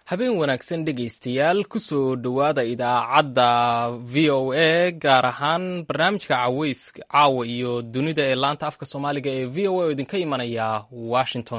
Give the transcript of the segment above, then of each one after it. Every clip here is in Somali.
habeen wanaagsan dhegaystayaal kusoo dhowaada idaacadda v o a gaar ahaan barnaamijka caweys caawa iyo dunida ee laanta afka soomaaliga ee v o a oo idinka imanaya washington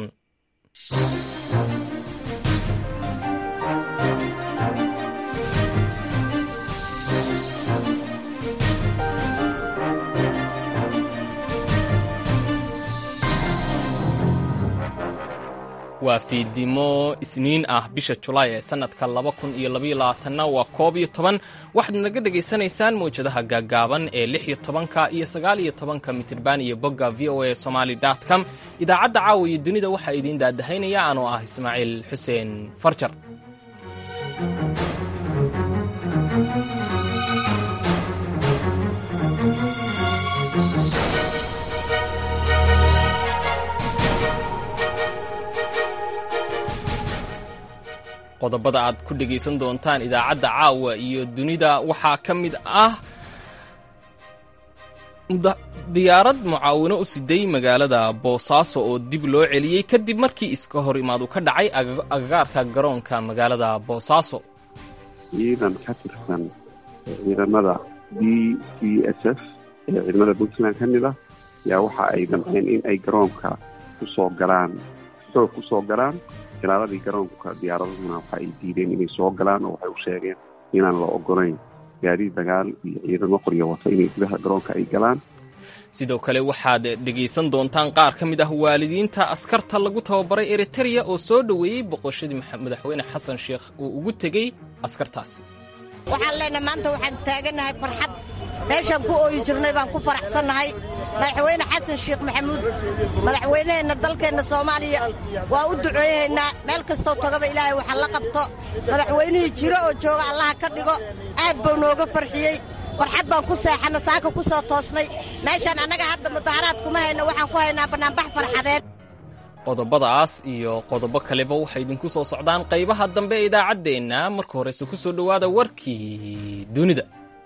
waa fiidimo isniin ah bisha julaay ee sannadka laba kun iyo labayoabaatanna waa koob iyo toban waxaad naga dhegaysanaysaan mawjadaha gaagaaban ee lix iyo tobanka iyo sagaal iyo tobanka mitirban iyo bogga v o a somaali com idaacadda caawa iyo dunida waxaa idiin daadahaynaya anoo ah ismaaciil xuseen farjar qodobada aad ku dhegaysan doontaan idaacadda caawa iyo dunida waxaa ka mid ah diyaarad mucaawino u siday magaalada boosaaso oo dib loo celiyey kadib markii iska hor imaadu ka dhacay agagaarka garoonka magaalada boosaaso ciidan ka tirsan ciidamada b c s f ee ciidamada puntland ka mid ah yaa waxa ay damceen in ay garoonka kusoo galaan xoog kusoo galaan ilaaladii garoonka diyaaradahuna waxa ay diideen inay soo galaan oo waxay u sheegeen inaan la ogolayn gaadiid dagaal iyo ciidamo qoryo wata inay gudaha garoonka ay galaan sidoo kale waxaad dhegaysan doontaan qaar ka mid ah waalidiinta askarta lagu tababaray eritereya oo soo dhoweeyey boqoshadii madaxweyne xasan sheekh uu ugu tegey askartaasi waxaan leenahay maanta waxaan taagannahay farxad meeshaan ku ooyi jirnay baan ku faraxsannahay madaxweyne xasan sheekh maxamuud madaxweyneheenna dalkeenna soomaaliya waa u duceeyahaynaa meel kastoo tagaba ilaahay waxa la qabto madaxweynihii jiro oo jooga allaha ka dhigo aad buu nooga farxiyey farxad baan ku seexanna saaka ku soo toosnay meeshaan annaga hadda mudaharaad kuma hayno waxaan ku haynaa bannaanbax farxadeed qodobadaas iyo qodobo kaleba waxay idinku soo socdaan qaybaha dambe ee idaacaddeenna marka horeyse ku soo dhowaada warkii dunida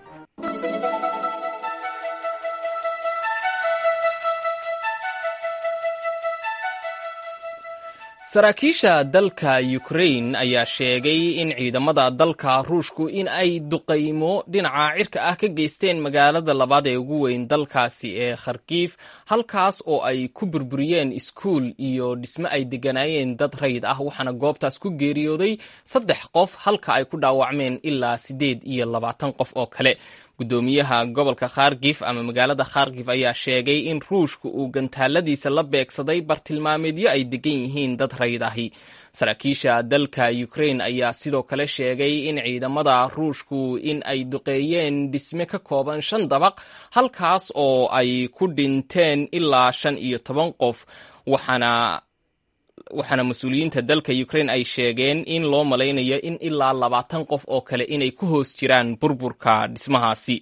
saraakiisha dalka ukrain ayaa sheegay in ciidamada dalka ruushku in ay duqaymo dhinaca cirka ah ka geysteen magaalada labaad ee ugu weyn dalkaasi ee kharkiif halkaas oo ay ku burburiyeen iskuul iyo dhisme ay degganaayeen dad rayid ah waxaana goobtaas ku geeriyooday saddex qof halka ay ku dhaawacmeen ilaa siddeed iyo labaatan qof oo kale gudoomiyaha gobolka kharkif ama magaalada kharkif ayaa sheegay in ruushka uu gantaaladiisa la beegsaday bartilmaameedyo ay degan yihiin dad rayid ahi saraakiisha dalka ukrain ayaa sidoo kale sheegay in ciidamada ruushku in ay duqeeyeen dhisme ka kooban shan dabaq halkaas oo ay ku dhinteen ilaa shan iyo toban qof waxaana waxaana mas-uuliyiinta dalka ukrain ay sheegeen in loo malaynayo in ilaa labaatan qof oo kale inay ku hoos jiraan burburka dhismahaasi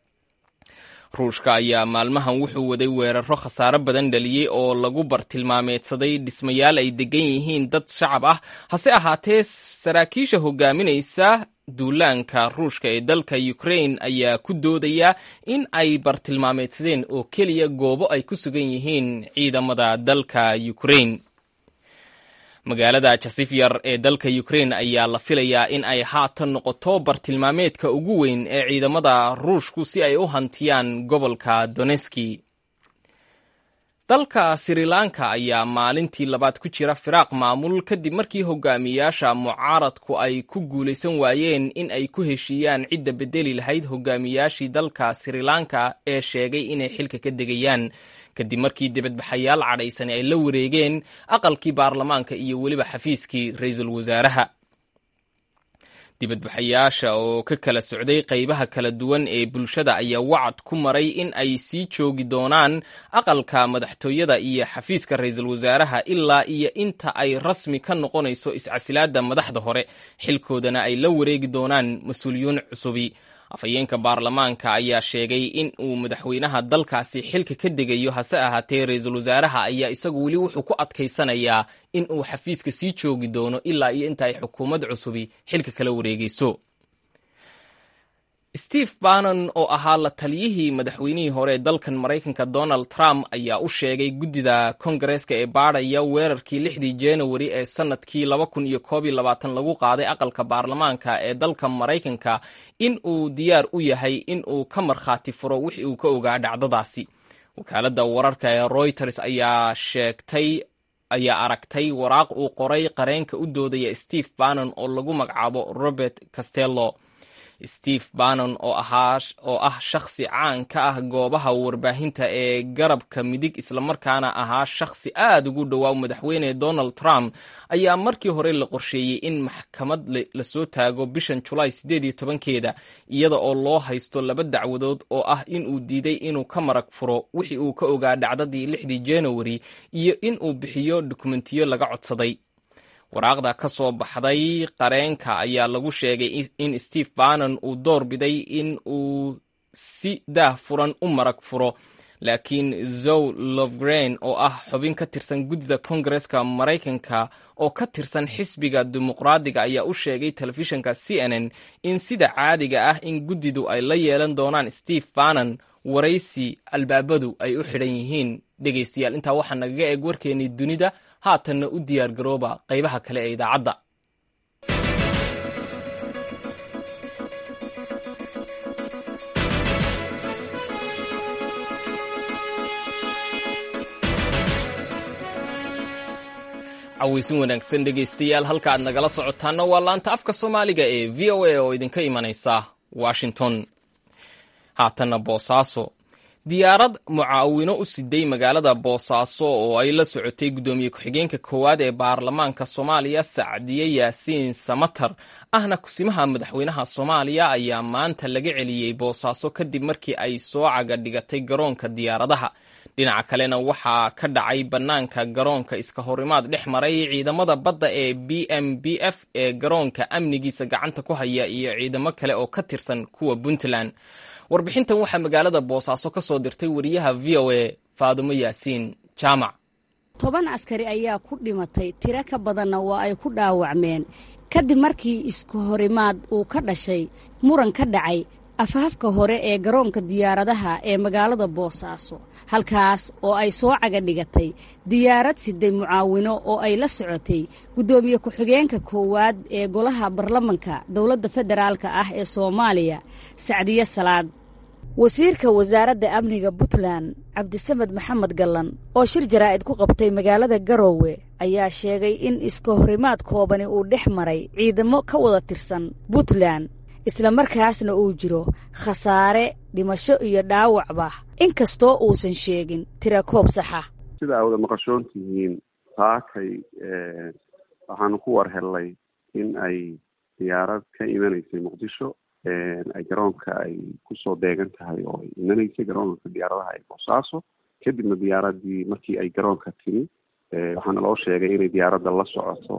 ruushka ayaa maalmahan wuxuu waday weeraro khasaaro badan dhaliyey oo lagu bartilmaameedsaday dhismayaal ay degan yihiin dad shacab ah hase ahaatee saraakiisha hogaaminaysa duulaanka ruushka ee dalka ukrain ayaa ku doodaya in ay bartilmaameedsadeen oo keliya goobo ay ku sugan yihiin ciidamada dalka ukrain magaalada jasifyar ee dalka ukrain ayaa la filayaa in ay haatan noqoto bartilmaameedka ugu weyn ee ciidamada ruushku si ay u hantiyaan gobolka doneski dalka sri lanka ayaa maalintii labaad ku jira firaaq maamul kadib markii hogaamiyaasha mucaaradku ay ku guulaysan waayeen in ay ku heshiiyaan cidda bedeli lahayd hogaamiyaashii dalka sri lanka ee sheegay inay xilka ka degayaan kadib markii dibadbaxayaal cadhaysani ay la wareegeen aqalkii baarlamaanka iyo weliba xafiiskii ra-iisul wasaaraha dibadbaxayaasha oo ka kala socday qaybaha kala duwan ee bulshada ayaa wacad ku maray in ay sii joogi doonaan aqalka madaxtooyada iyo xafiiska ra-iisul wasaaraha ilaa iyo inta ay rasmi ka noqonayso iscasilaadda madaxda hore xilkoodana ay la wareegi doonaan mas-uuliyiin cusubi afhayeenka baarlamaanka ayaa sheegay in uu madaxweynaha dalkaasi xilka ka degayo hase ahaatee ra-iisul wasaaraha ayaa isagu weli wuxuu ku adkaysanayaa in uu xafiiska sii joogi doono ilaa iyo inta ay xukuumad cusubi xilka kala wareegeyso steve bannon oo ahaa la taliyihii madaxweynihii hore ee dalkan maraykanka donald trump ayaa u sheegay guddida kongareeska ee baadhaya weerarkii lixdii januari ee sanadkii laba kun iyo koob iyo labaatan lagu qaaday aqalka baarlamaanka ee dalka maraykanka in uu diyaar u yahay in uu ka markhaati furo wixii uu ka ogaa dhacdadaasi wakaaladda wararka ee reuters ayaa sheegtay ayaa aragtay waraaq uu qoray qareenka u doodaya steve bannon oo lagu magacaabo robert castello steve bannon oo ah shakhsi caan ka ah goobaha warbaahinta ee garabka midig islamarkaana ahaa shakhsi aad ugu dhowaa madaxweyne donald trump ayaa markii hore la qorsheeyey in maxkamad lasoo taago bishan julaay siddeed iyo tobankeeda iyada oo loo haysto laba dacwadood oo ah in uu diiday inuu ka marag furo wixii uu ka ogaa dhacdadii lixdii januari iyo in uu bixiyo dukumentiyo laga codsaday waraaqda ka soo baxday qareenka ayaa lagu sheegay in steve bannon uu door biday in uu si daah furan u marag furo laakiin zow lovgrain oo ah xubin ka tirsan guddida kongareska maraykanka oo ka tirsan xisbiga dimuqraadiga ayaa u sheegay telefishinka c n n in sida caadiga ah in guddidu ay la yeelan doonaan steve bannon waraysi albaabadu ay u xidhan yihiin dhegaystayaal intaa waxaa nagaga eeg warkeennii dunida haatanna u diyaar garooba qaybaha kale ee idaacadda cawaysin wanaagsan dhegaystayaal halka aad nagala socotaana waa laanta afka soomaaliga ee v o a oo idinka imanaysa washington haatanna boosaaso diyaarad mucaawino u siday magaalada boosaaso oo ay la socotay guddoomiye ku-xigeenka koowaad ee baarlamaanka soomaaliya sacdiye yaasiin samatar ahna kusimaha madaxweynaha soomaaliya ayaa maanta laga celiyey boosaaso kadib markii ay soo caga dhigatay garoonka diyaaradaha dhinaca kalena waxaa ka dhacay bannaanka garoonka iska horimaad dhex maray ciidamada badda ee b m b f ee garoonka amnigiisa gacanta ku haya iyo ciidamo kale oo ka tirsan kuwa puntland warbixintan waxaa magaalada boosaaso ka soo dirtay wariyaha v o a faadumo yaasiin jaamac toban askari ayaa ku dhimatay tiro ka badanna waa ay ku dhaawacmeen kadib markii isku horimaad uu ka dhashay muran ka dhacay afhafka hore ee garoonka diyaaradaha ee magaalada boosaaso halkaas oo ay soo caga dhigatay diyaarad siday mucaawino oo ay la socotay guddoomiye ku-xigeenka koowaad ee golaha baarlamanka dowladda federaalka ah ee soomaaliya sacdiye salaad wasiirka wasaaradda amniga puntland cabdisamed maxamed gallan oo shir jaraa'id ku qabtay magaalada garoowe ayaa sheegay in iska horimaad koobani uu dhex maray ciidamo ka wada tirsan puntland islamarkaasna uu jiro khasaare dhimasho iyo dhaawacba inkastoo uusan sheegin tira koob saxa sida aa wada maqashoon tihiin saakay waxaanu ku war hellay in ay diyaarad ka imanaysay muqdisho ay garoonka ay kusoo deegan tahay oo ay imanaysay garoonka diyaaradaha ee boosaaso kadibna diyaaradii markii ay garoonka timi waxaana loo sheegay inay diyaaradda la socoto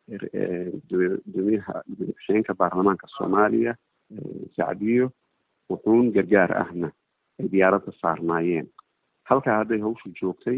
gudoomiyaha madaxweyeenka baarlamaanka soomaaliya sacdiyo wuxuun gargaar ahna ay diyaaradda saarnaayeen halkaa hadday hawshu joogtay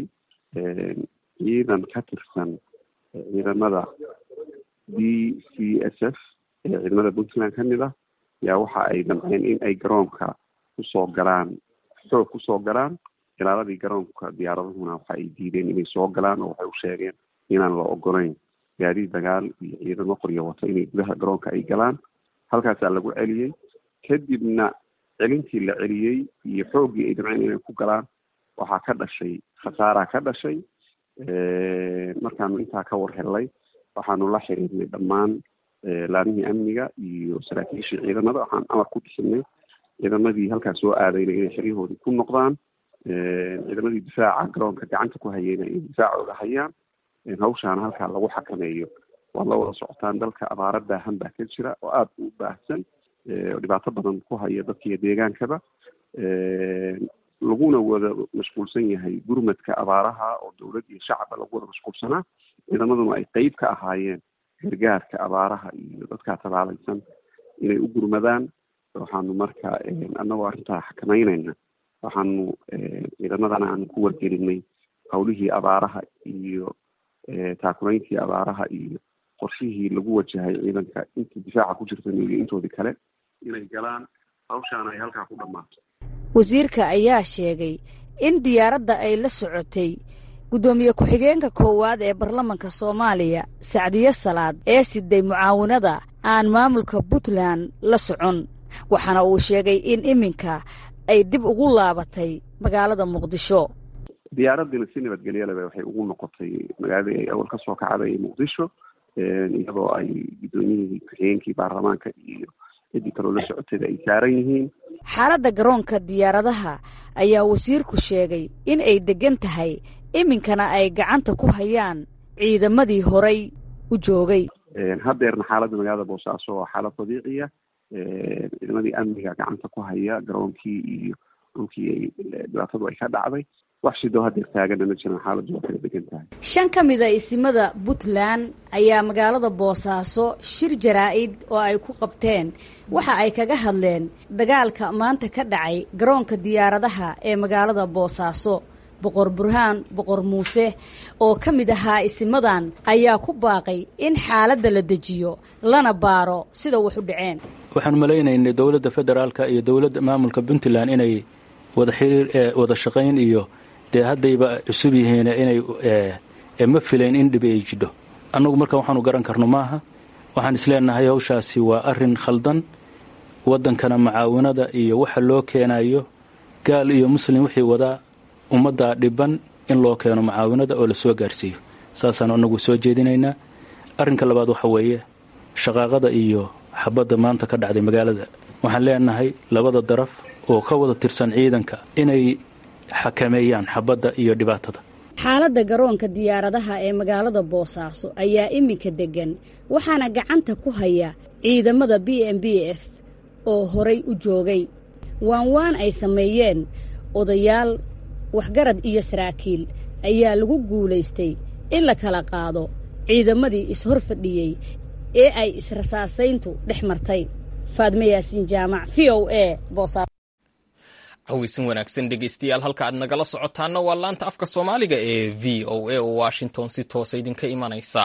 ciidan ka tirsan ciidamada b c s f ee ciidamada puntland ka mid ah yaa waxa ay damceen in ay garoonka kusoo galaan xoog kusoo galaan ilaaladii garoonka diyaaradahuna waxa ay diideen inay soo galaan oo waxay u sheegeen inaan la ogolayn gaadiid dagaal iyo ciidamo qoryo wata inay gudaha garoonka ay galaan halkaasaa lagu celiyey kadibna celintii la celiyey iyo xooggii ay damceen inay ku galaan waxaa ka dhashay khasaaraa ka dhashay markaanu intaa ka war hellay waxaanu la xiriirnay dhammaan laamihii amniga iyo saraakiishii ciidamada waxaan amar ku bixinay ciidamadii halkaas soo aadayna inay xeryahoodii ku noqdaan ciidamadii difaaca garoonka gacanta ku hayeyna inay difaacooda hayaan hawshaana halkaa lagu xakameeyo waad la wada socotaan dalka abaaro baahan baa ka jira oo aada u baahsan oo dhibaato badan ku haya dadkiiyo deegaankaba laguna wada mashquulsan yahay gurmadka abaaraha oo dowlad iyo shacaba lagu wada mashquulsanaa ciidamaduna ay qeyb ka ahaayeen gargaarka abaaraha iyo dadkaa tabaalaysan inay u gurmadaan waxaanu marka annagoo arrintaa xakameynayna waxaanu ciidamadana aanu ku wargelinay hawlihii abaaraha iyo taakulayntii abaaraha iyo qorshihii lagu wajahay ciidanka inta difaaca ku jirta iyo intoodii kale inay galaan hawshaan ay halkaa ku dhammaato wasiirka ayaa sheegay in diyaaradda ay la socotay guddoomiye ku-xigeenka koowaad ee baarlamanka soomaaliya sacdiye salaad ee siday mucaawinada aan maamulka puntland la socon waxaana uu sheegay in iminka ay dib ugu laabatay magaalada muqdisho diyaaraddiina si nabadgelyaleba waxay ugu noqotay magaaladii ay awal ka soo kacday muqdisho iyadoo ay guddoomiyihii ku-xigeenkii baarlamaanka iyo ciddii kaloo la socotayda ay saaran yihiin xaaladda garoonka diyaaradaha ayaa wasiirku sheegay in ay deggan tahay iminkana ay gacanta ku hayaan ciidamadii horay u joogay haddeerna xaaladda magaalada boosaaso waa xaalad dabiiciya ciidamadii amniga gacanta ku haya garoonkii iyo dhulkii ay dhibaatadu ay ka dhacday wax shidoo haddeer taagana ma jiran xaaladdu waa kala degan tahay shan ka mid a isimada puntland ayaa magaalada boosaaso shir jaraa'id oo ay ku qabteen waxa ay kaga hadleen dagaalka maanta ka dhacay garoonka diyaaradaha ee magaalada boosaaso boqor burhaan boqor muuse oo ka mid ahaa isimadan ayaa ku baaqay in xaaladda la dejiyo lana baaro sida wax u dhaceen waxaan malaynaynay dowladda federaalka iyo dowladda maamulka puntland inay wada xiriir wada shaqayn iyo dee haddayba cusub yihiin inay ma filayn in dhibi ay jidho annagu marka waxaanu garan karno maaha waxaan isleenahay hawshaasi waa arrin khaldan waddankana macaawinada iyo waxa loo keenayo gaal iyo muslim wixii wadaa ummaddaa dhiban in loo keeno macaawinada oo la soo gaarsiiyo saasaanu annagu soo jeedinaynaa arrinka labaad waxa weeye shaqaaqada iyo xabadda maanta ka dhacday magaalada waxaan leenahay labada daraf oo ka wada tirsan ciidanka inay xakameeyaan xabadda iyo dhibaatada xaaladda garoonka diyaaradaha ee magaalada boosaaso ayaa iminka deggan waxaana gacanta ku haya ciidamada b m b f oo horay u joogay waan waan ay sameeyeen odayaal waxgarad iyo saraakiil ayaa lagu guulaystay in la kala qaado ciidamadii is-hor fadhiyey ee ay israsaasayntu dhex martay faadme yaasiin jaamac v o a boosaaso haweysan wanaagsan dhegeystayaal halka aad nagala socotaana waa laanta afka soomaaliga ee v o a oo washington si toosa idinka imanaysa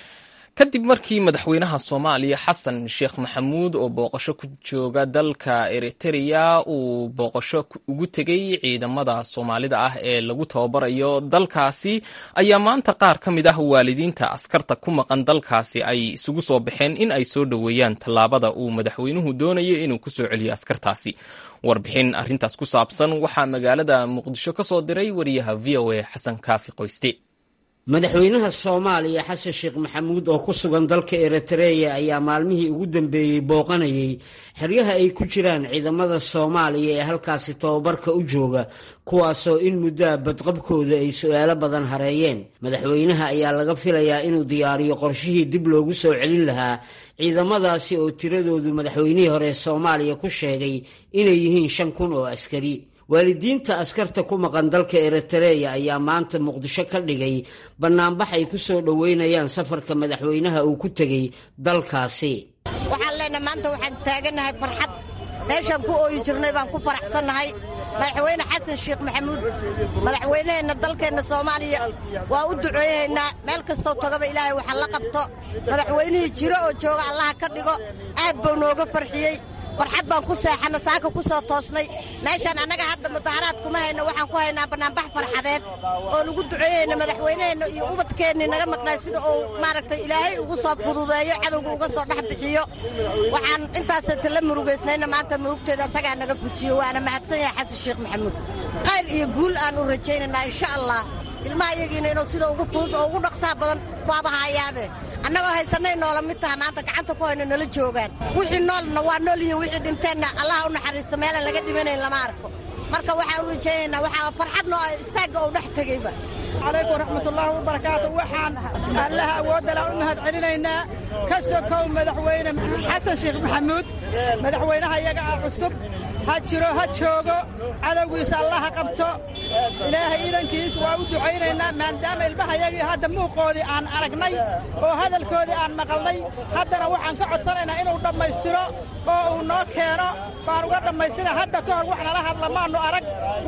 kadib markii madaxweynaha soomaaliya xasan sheekh maxamuud oo booqasho ku jooga dalka eritrea uu booqasho ugu tegey ciidamada soomaalida ah ee lagu tababarayo dalkaasi ayaa maanta qaar ka mid ah waalidiinta askarta ku maqan dalkaasi ay isugu soo baxeen in ay soo dhoweeyaan tallaabada uu madaxweynuhu doonayo inuu ku soo celiyo askartaasi warbixin arrintaas ku saabsan waxaa magaalada muqdisho ka soo diray wariyaha v o a xasan kaafi qoyste madaxweynaha soomaaliya xasan sheekh maxamuud oo ku sugan dalka eritreya ayaa maalmihii ugu dambeeyey booqanayay xeryaha ay ku jiraan ciidamada soomaaliya ee halkaasi tababarka u jooga kuwaasoo in muddoa badqabkooda ay su-aalo badan hareeyeen madaxweynaha ayaa laga filayaa inuu diyaariyo qorshihii dib loogu soo celin lahaa ciidamadaasi oo tiradoodu madaxweynihii hore soomaaliya ku sheegay inay yihiin shan kun oo askari waalidiinta askarta ku maqan dalka eritreya ayaa maanta muqdisho ka dhigay bannaanbax ay ku soo dhoweynayaan safarka madaxweynaha uu ku tegey dalkaasi waxaan leenahay maanta waxaan taagannahay farxad meeshaan ku ooyi jirnay baan ku faraxsannahay madaxweyne xasan sheekh maxamuud madaxweyneheenna dalkeenna soomaaliya waa u duceeyaynaa meel kastoo tagaba ilaahay waxa la qabto madaxweynihii jiro oo jooga allaha ka dhigo aad buu nooga farxiyey farxad baan ku seexanna saaka ku soo toosnay meeshaan annaga hadda mudaharaad kuma hayno waxaan ku haynaa bannaanbax farxadeed oo lagu duceeyeyna madaxweyneheenna iyo ubadkeennii naga maqnay sida uu maaragtay ilaahay ugu soo fududeeyo cadowga uga soo dhex bixiyo waxaan intaasata la murugaysnayna maanta murugteeda asagaa naga gujiyo waana mahadsan yahay xasan sheekh maxamuud khayr iyo guul aan u rajaynaynaa insha allah ilmaha iyagiina inuu sida ugu fudud oo ugu dhaqsaa badan waaba hayaabe annagoo haysanay noola mid taha maanta gacanta ku hayno nala joogaan wixii noolna waa nool yihiin wixii dhinteenna allaha u naxariisto meelaan laga dhimanayn lama arko marka waxaan u rajaynaynaa waxaa farxadno istaagga uu dhex tegeyba calaykum waraxmatullaahi wabarakaatu waxaan allaha awoodala u mahad celinaynaa ka sokow madaxweyne xasan sheekh maxamuud madaxweynaha iyaga ah cusub ha jiro ha joogo cadowgiisa allaha qabto ilaahay iidankiis waa u ducaynaynaa maadaama ilmahayagii hadda muuqoodii aan aragnay oo hadalkoodii aan maqalnay haddana waxaan ka codsanaynaa inuu dhammaystiro oo uu noo keeno baan uga dhammaystira hadda ka hor wax nala hadla maannu arag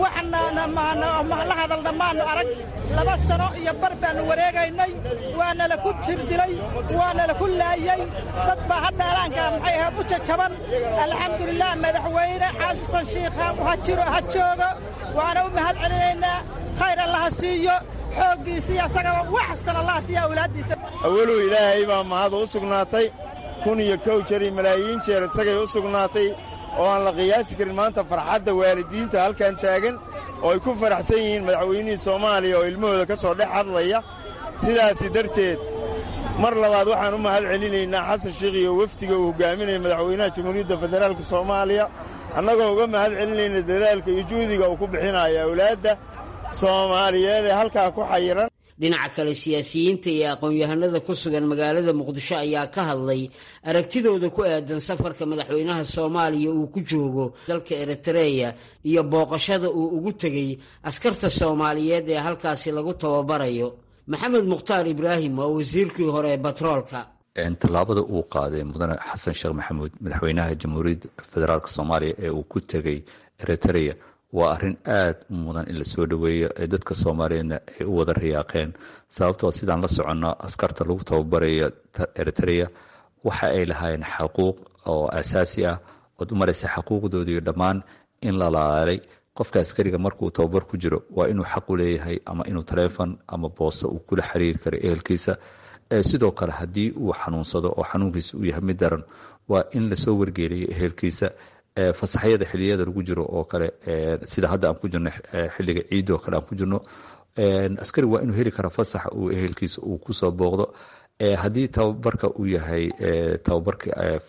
waxnala hadalna maannu arag laba sano iyo bar baannu wareegaynay waanala ku jirdilay waanala ku laayey dad baa hadda alaanka maxay ahayd u jajaban alxamdulilah madaxweyne xasan shiikha ha jiro ha joogo waana u mahad celinaynaa khayr allaha siiyo xooggiisiiyo asagaba waxsan allaha siiya awlaaddiisa awaluw ilaahay baa mahad u sugnaatay kun iyo kow jeer iyo malaayiin jeer isagay u sugnaatay oo aan la qiyaasi karin maanta farxadda waalidiinta halkan taagan oo ay ku faraxsan yihiin madaxweynihii soomaaliya oo ilmahooda ka soo dhex hadlaya sidaasi darteed mar labaad waxaan u mahad celinaynaa xasan sheikh iyo wefdiga uu hogaaminaya madaxweynaha jamhuuriyadda federaalka soomaaliya annagoo uga mahad celinayna dadaalka iyo juhdiga uu ku bixinayo awlaadda soomaaliyeed ee halkaa ku xayiran dhinaca kale siyaasiyiinta iyo aqoon-yahanada ku sugan magaalada muqdisho ayaa ka hadlay aragtidooda ku aadan safarka madaxweynaha soomaaliya uu ku joogo dalka eritreya iyo booqashada uu ugu tegey askarta soomaaliyeed ee halkaasi lagu tababarayo maxamed mukhtaar ibraahim waa wasiirkii hore ee batroolka tallaabada uu qaaday mudane xasan sheekh maxamuud madaxweynaha jamhuuriyadda federaalk soomaaliya ee uu ku tegey eritreya waa arrin aad u mudan in la soo dhoweeyo ee dadka soomaaliyeedna ay u wada riyaaqeen sababtoo sidaan la soconno askarta lagu tababarayo eritreya waxa ay lahaayeen xaquuq oo asaasi ah ood u maraysa xaquuqdoodii dhammaan in la laalay qofka askariga markuu tababar ku jiro waa inuu xaq u leeyahay ama inuu taleefon ama booso uu kula xiriiri karo ehelkiisa sidoo kale haddii uu xanuunsado oo xanuunkiisa uu yahay mid daran waa in lasoo wargeeliyo ehelkiisa fasaxyada xiliyada lagu jiro oo kale sida hadda aan ku jirno xiliga ciidoo kale aan ku jirno askari waa inuu heli kara fasax uu ehelkiisa uu kusoo booqdo haddii tababarka uu yahay tababarka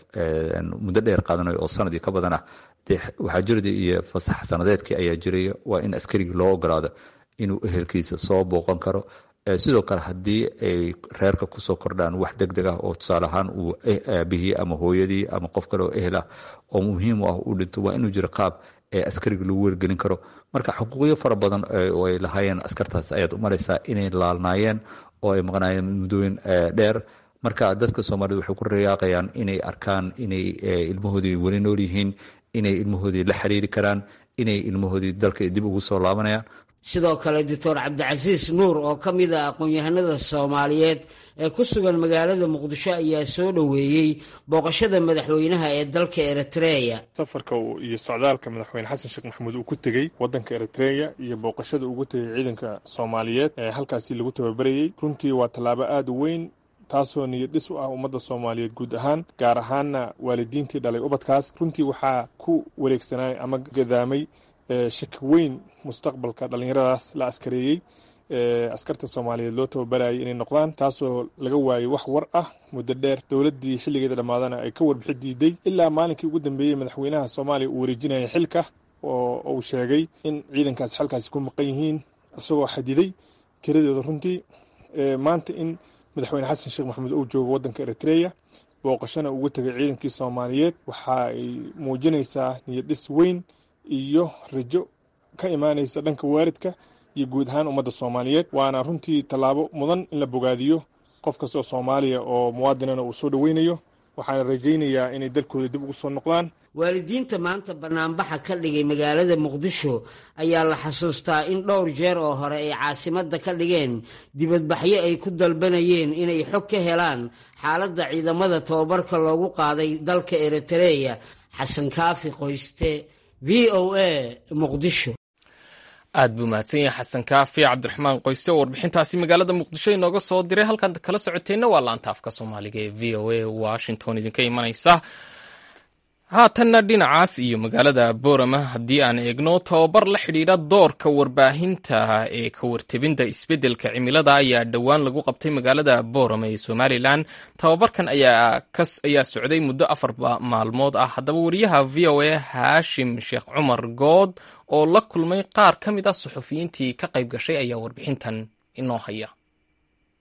muddo dheer qaadanayo oo sanadii ka badan ah dee waxaa jirda iyo fasax sanadeedkii ayaa jiraya waa in askarigii loo ogolaado inuu ehelkiisa soo booqan karo sidoo kale haddii ay reerka kusoo kordhaan wax deg deg ah oo tusaale ahaan uu aabihii ama hooyadii ama qof kale oo ehel ah oo muhiim u ah uu dhinto waa inuu jiro qaab ee askariga lagu wargelin karo marka xuquuqyo fara badan oo ay lahaayeen askartaas ayaad u maraysaa inay laalnaayeen oo ay maqnaayeen muddooyin dheer marka dadka soomaaliyed waxay ku rayaaqayaan inay arkaan inay ilmahoodii weli nool yihiin inay ilmahoodii la xiriiri karaan inay ilmahoodii dalka dib ugu soo laabanayaan sidoo kale doctor cabdicasiis nuur oo ka mid ah aqoon-yahanada soomaaliyeed ee ku sugan magaalada muqdisho ayaa soo dhoweeyey booqashada madaxweynaha ee dalka eritreya safarka iyo socdaalka madaxweyne xasan sheekh maxamuud uu ku tegey wadanka eritreya iyo booqashada ugu tegey ciidanka soomaaliyeed ee halkaasi lagu tababarayey runtii waa tallaabo aada u weyn taasoo niyad dhis u ah ummadda soomaaliyeed guud ahaan gaar ahaanna waalidiintii dhalay ubadkaas runtii waxaa ku wareegsanay ama gadaamay shaki weyn mustaqbalka dhallinyaradaas la askareeyey askarta soomaaliyeed loo tababarayay inay noqdaan taasoo laga waayey wax war ah muddo dheer dowladdii xilligeeda dhammaadana ay ka warbixi diiday ilaa maalinkii ugu dambeeyey madaxweynaha soomaaliya uu wareejinaya xilka oo uu sheegay in ciidankaasi xalkaasi ku maqan yihiin isagoo xadiday tiradooda runtii maanta in madaxweyne xasan sheekh maxamuud uu joogo waddanka eritreya booqashana ugu tegay ciidankii soomaaliyeed waxa ay muujinaysaa niyadhis weyn iyo rajo ka imaanaysa dhanka waalidka iyo guud ahaan ummadda soomaaliyeed waana runtii tallaabo mudan in la bogaadiyo qof kastoo soomaaliya oo muwaadinana uu soo dhoweynayo waxaana rajaynayaa inay dalkooda dib ugu soo noqdaan waalidiinta maanta bannaanbaxa ka dhigay magaalada muqdisho ayaa la xasuustaa in dhowr jeer oo hore ay caasimadda ka dhigeen dibadbaxyo ay ku dalbanayeen inay xog ka helaan xaaladda ciidamada tababarka loogu qaaday dalka eritreya xasan kaafi qoyste v o a muqdisho aad buu mahadsan yahay xasan kaafi cabdiraxmaan qoyste oo warbixintaasi magaalada muqdisho inooga soo diray halkaan kala socoteenna waa laanta afka soomaaliga ee v o a washington idinka imanaysa haatanna dhinacaas iyo magaalada boorama haddii aan eegno tababar la xidhiidha doorka warbaahinta ee ka wartebinta isbeddelka cimilada ayaa dhowaan lagu qabtay magaalada boorama ee somalilan tababarkan ayaa socday muddo afar maalmood ah haddaba wariyaha v o a haashim sheekh cumar good oo la kulmay qaar ka mid ah suxufiyiintii ka qayb gashay ayaa warbixintan inoo haya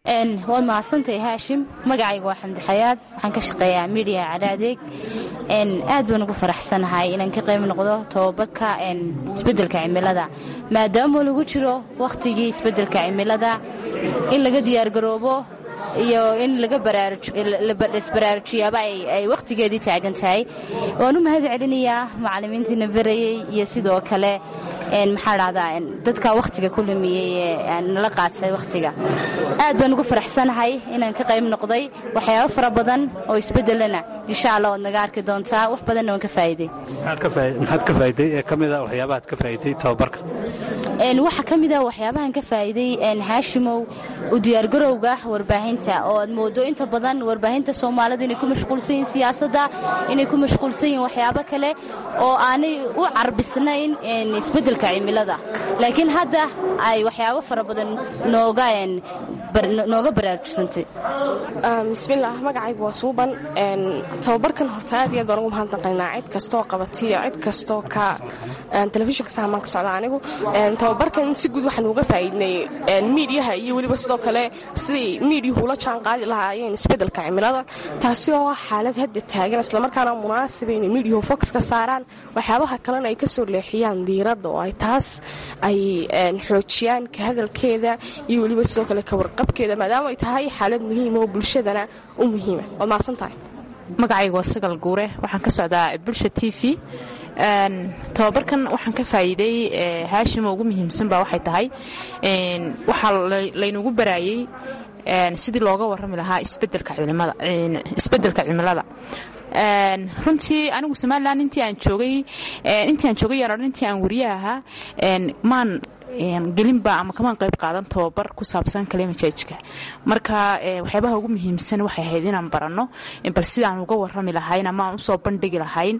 waad mahadsantahay haashim magacayga waa xamdi xayaad waxaan ka shaqeeyaa midiya cadaadeeg aad baan ugu faraxsanahay inaan ka qayb noqdo tobabarka isbeddelka cimilada maadaama lagu jiro wakhtigii isbeddelka cimilada in laga diyaargaroobo iyo in laisbaraarujiyaaba ay wakhtigeedii taagan tahay waan u mahad celinayaa macallimiintiina barayey iyo sidoo kale maxaa dhahdaa dadka wakhtiga ku lumiyey ee nala qaatay wakhtiga aad baan ugu faraxsanahay inaan ka qayb noqday waxyaabo fara badan oo isbeddelana insha allah waad naga arki doontaa wax badanna waan ka faa'iiday maxaad ka faa'iiday ee ka mida waxyaabahaad ka faa'iiday tababarka waxaa ka mid a waxyaabahan ka faa'iiday haashimow u diyaargarowga warbaahinta oo aad moodo inta badan warbaahinta soomaalidu inay ku mashquulsan yihin siyaasadda inay ku mashquulsan yihin waxyaabo kale oo aanay u carbisnayn isbeddelka cimilada laakiin hadda ay waxyaabo fara badan nooga nooga baraarujsantay bismillaah magacaygu waa suuban tababarkan horta aad iyo aad baan ugu mahadnaqaynaa cid kastoo qabatiyo cid kastoo ka telefishinka saamaan ka socda anigu tababarkan si guud waxaan uga faa'iidnay miidiyaha iyo weliba sidoo kale siday miidiyuhu ula jaan qaadi lahaayeen isbeddelka cimilada taasi oo ah xaalad hadda taagan islamarkaana munaasaba inay miidiyuhu fokus ka saaraan waxyaabaha kalena ay ka soo leexiyaan diiradda oo ay taas ay xoojiyaan ka hadalkeeda iyo weliba sidoo kale ka warqabkeeda maadaama ay tahay xaalad muhiima oo bulshadana u muhiima waad mahadsan tahay magacayga waa sagal guure waxaan ka socdaa bulsha t v tababarkan waxaan ka faa'iiday haashima ugu muhiimsan baa waxay tahay waxaa laynagu baraayey sidii looga warrami lahaa isbeddelka cimilada runtii anigu somalilan intii aan joogay intii aan joogay yaan odhan intii aan wariye ahaa maan gelinba ama kamaan qayb qaadan tababar ku saabsan kalimajajka marka waxyaabaha ugu muhiimsan waxay ahayd inaan baranno bal sidaan uga warrami lahayn ama aan usoo bandhigi lahayn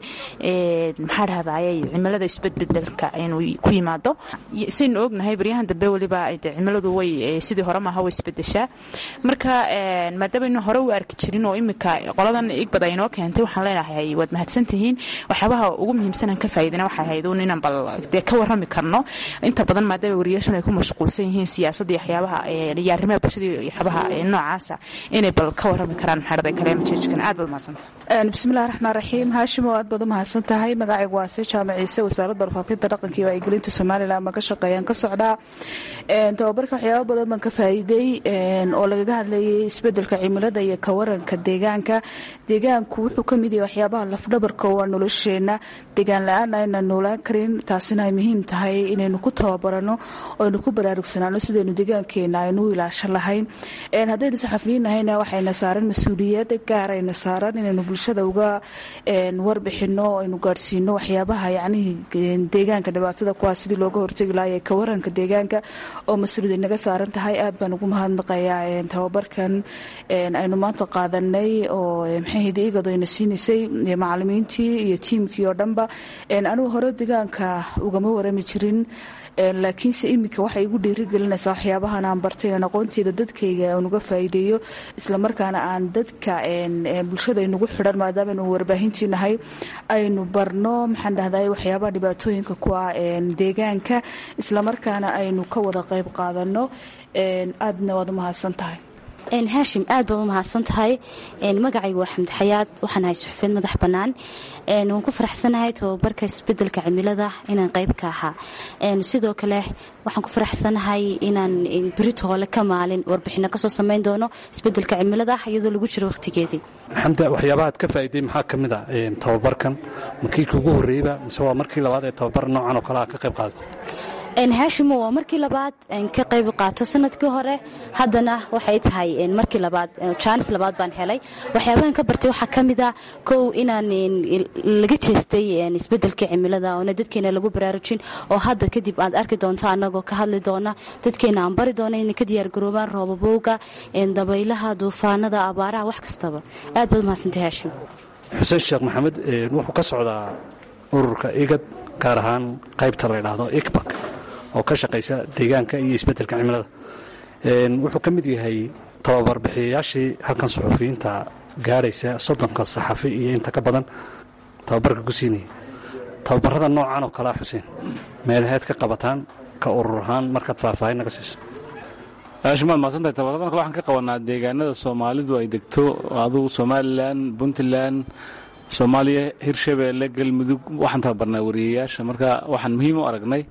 maxaa dhahdaye cimilada isbedbedelka inuu ku yimaado saynu ognahay baryahan dambe weliba cimiladu way sidii hore maaha way isbedeshaa marka maadaamanu hore u arki jirin oo imika qoladan igbad ay noo keentay waxaan leenahay waad mahadsantihiin waxyaabaha ugu muhiimsanaan ka faa'iidana waxay ahayd un inaan bal dee ka warrami karno inta badan maadaama wariyaashun ay ku mashquulsan yihiin siyaasadda iyo waxyaabaha iyo arrimaha bulshada iyo waxyaabaha noocaasa inay bal ka warrami karaan maxaarada kaleemajejkan aad baad mahadsanta bismillahi raxmaan raxiim haashimo aad baad u mahadsan tahay magacaygu waa se jaamac ciise wasaaradda warfaafinta dhaqanka iyo wacyigelinta somalilan ma ka shaqeeyaan ka socdaa tababarka waxyaaba badan baan ka faa'iiday oo lagaga hadlayay isbeddelka cimilada iyo ka waranka deegaanka deegaanku wuxuu ka mid yahay waxyaabaha lafdhabarka waa nolosheenna deegaan la-aan ayna noolaan karin taasina ay muhiim tahay inaynu ku tababarano oo aynu ku baraarugsanaano sidaynu deegaankeena aynu u ilaashan lahayn haddaynu saxafiyiin nahayna waxayna saaran mas-uuliyad gaarayna saaran inaynu bulshada uga warbixino aynu gaadhsiino waxyaabaha yacnihii deegaanka dhibaatada kuwaa sidii looga hortegi lahaa ee ka waranka deegaanka oo mas-uuliyad naga saaran tahay aad baan ugu mahadnaqayaa tababarkan aynu maanta qaadanay oo maxayhdi igado ayna siinaysay macalimiintii iyo tiimkii oo dhanba anigu hore deegaanka ugama warami jirin laakiinse iminka waxay igu dhiirigelinaysaa waxyaabahan aan bartay inaan aqoonteeda dadkayga aan uga faa'iideeyo islamarkaana aan dadka bulshada aynugu xidhan maadaama aynu warbaahintii nahay aynu barno maxaan dhahday waxyaabaha dhibaatooyinka ku ah deegaanka islamarkaana aynu ka wada qayb qaadano aadna waad u mahadsan tahay haashim aad baad u mahadsan tahay magacaygu waa xamdi xayaad waxaan ahay suxufiyeed madax bannaan waan ku faraxsanahay tababarka isbeddelka cimilada inaan qayb ka ahaa sidoo kale waxaan ku faraxsanahay inaan berito hole ka maalin warbixino kasoo samayn doono isbeddelka cimilada iyadoo lagu jiro wakhtigeedii xamda waxyaabahaad ka faa'iiday maxaa ka mid a tababarkan markii kugu horreeyba mise waa markii labaad ee tababar noocan oo kale aad ka qayb qaadatay haashimo waa markii labaad ka qayb qaato sanadkii hore haddana waxay tahay markii labaad jaanis labaad baan helay waxyaabahan ka bartay waxaa ka mid a kow inaan laga jeestay isbeddelka cimilada oona dadkeena lagu baraarujin oo hadda kadib aad arki doonto annagoo ka hadli doona dadkeena aan bari doona inay ka diyaargaroobaan roobabowga dabaylaha duufaanada abaaraha wax kastaba aad baad umahadsantay haashim xuseen sheekh maxamed wuxuu ka socdaa ururka igad gaar ahaan qaybta la ydhaahdo ikbak oo ka shaqaysa deegaanka iyo isbeddelka cimilada wuxuu ka mid yahay tababarbixiyayaashii halkan suxufiyiinta gaadhaysa soddonka saxafi iyo inta ka badan tababarka ku siinaya tababarrada noocan oo kalea xuseen meelaheed ka qabataan ka urur ahaan markaad faahfaahin naga siiso shimaad maadsantahay tabaradan kale waxaan ka qabanaa deegaanada soomaalidu ay degto adugu somalilan puntland soomaaliya hirshabeelle galmudug waxaan tababarnaa wariyayaasha marka waxaan muhiim u aragnay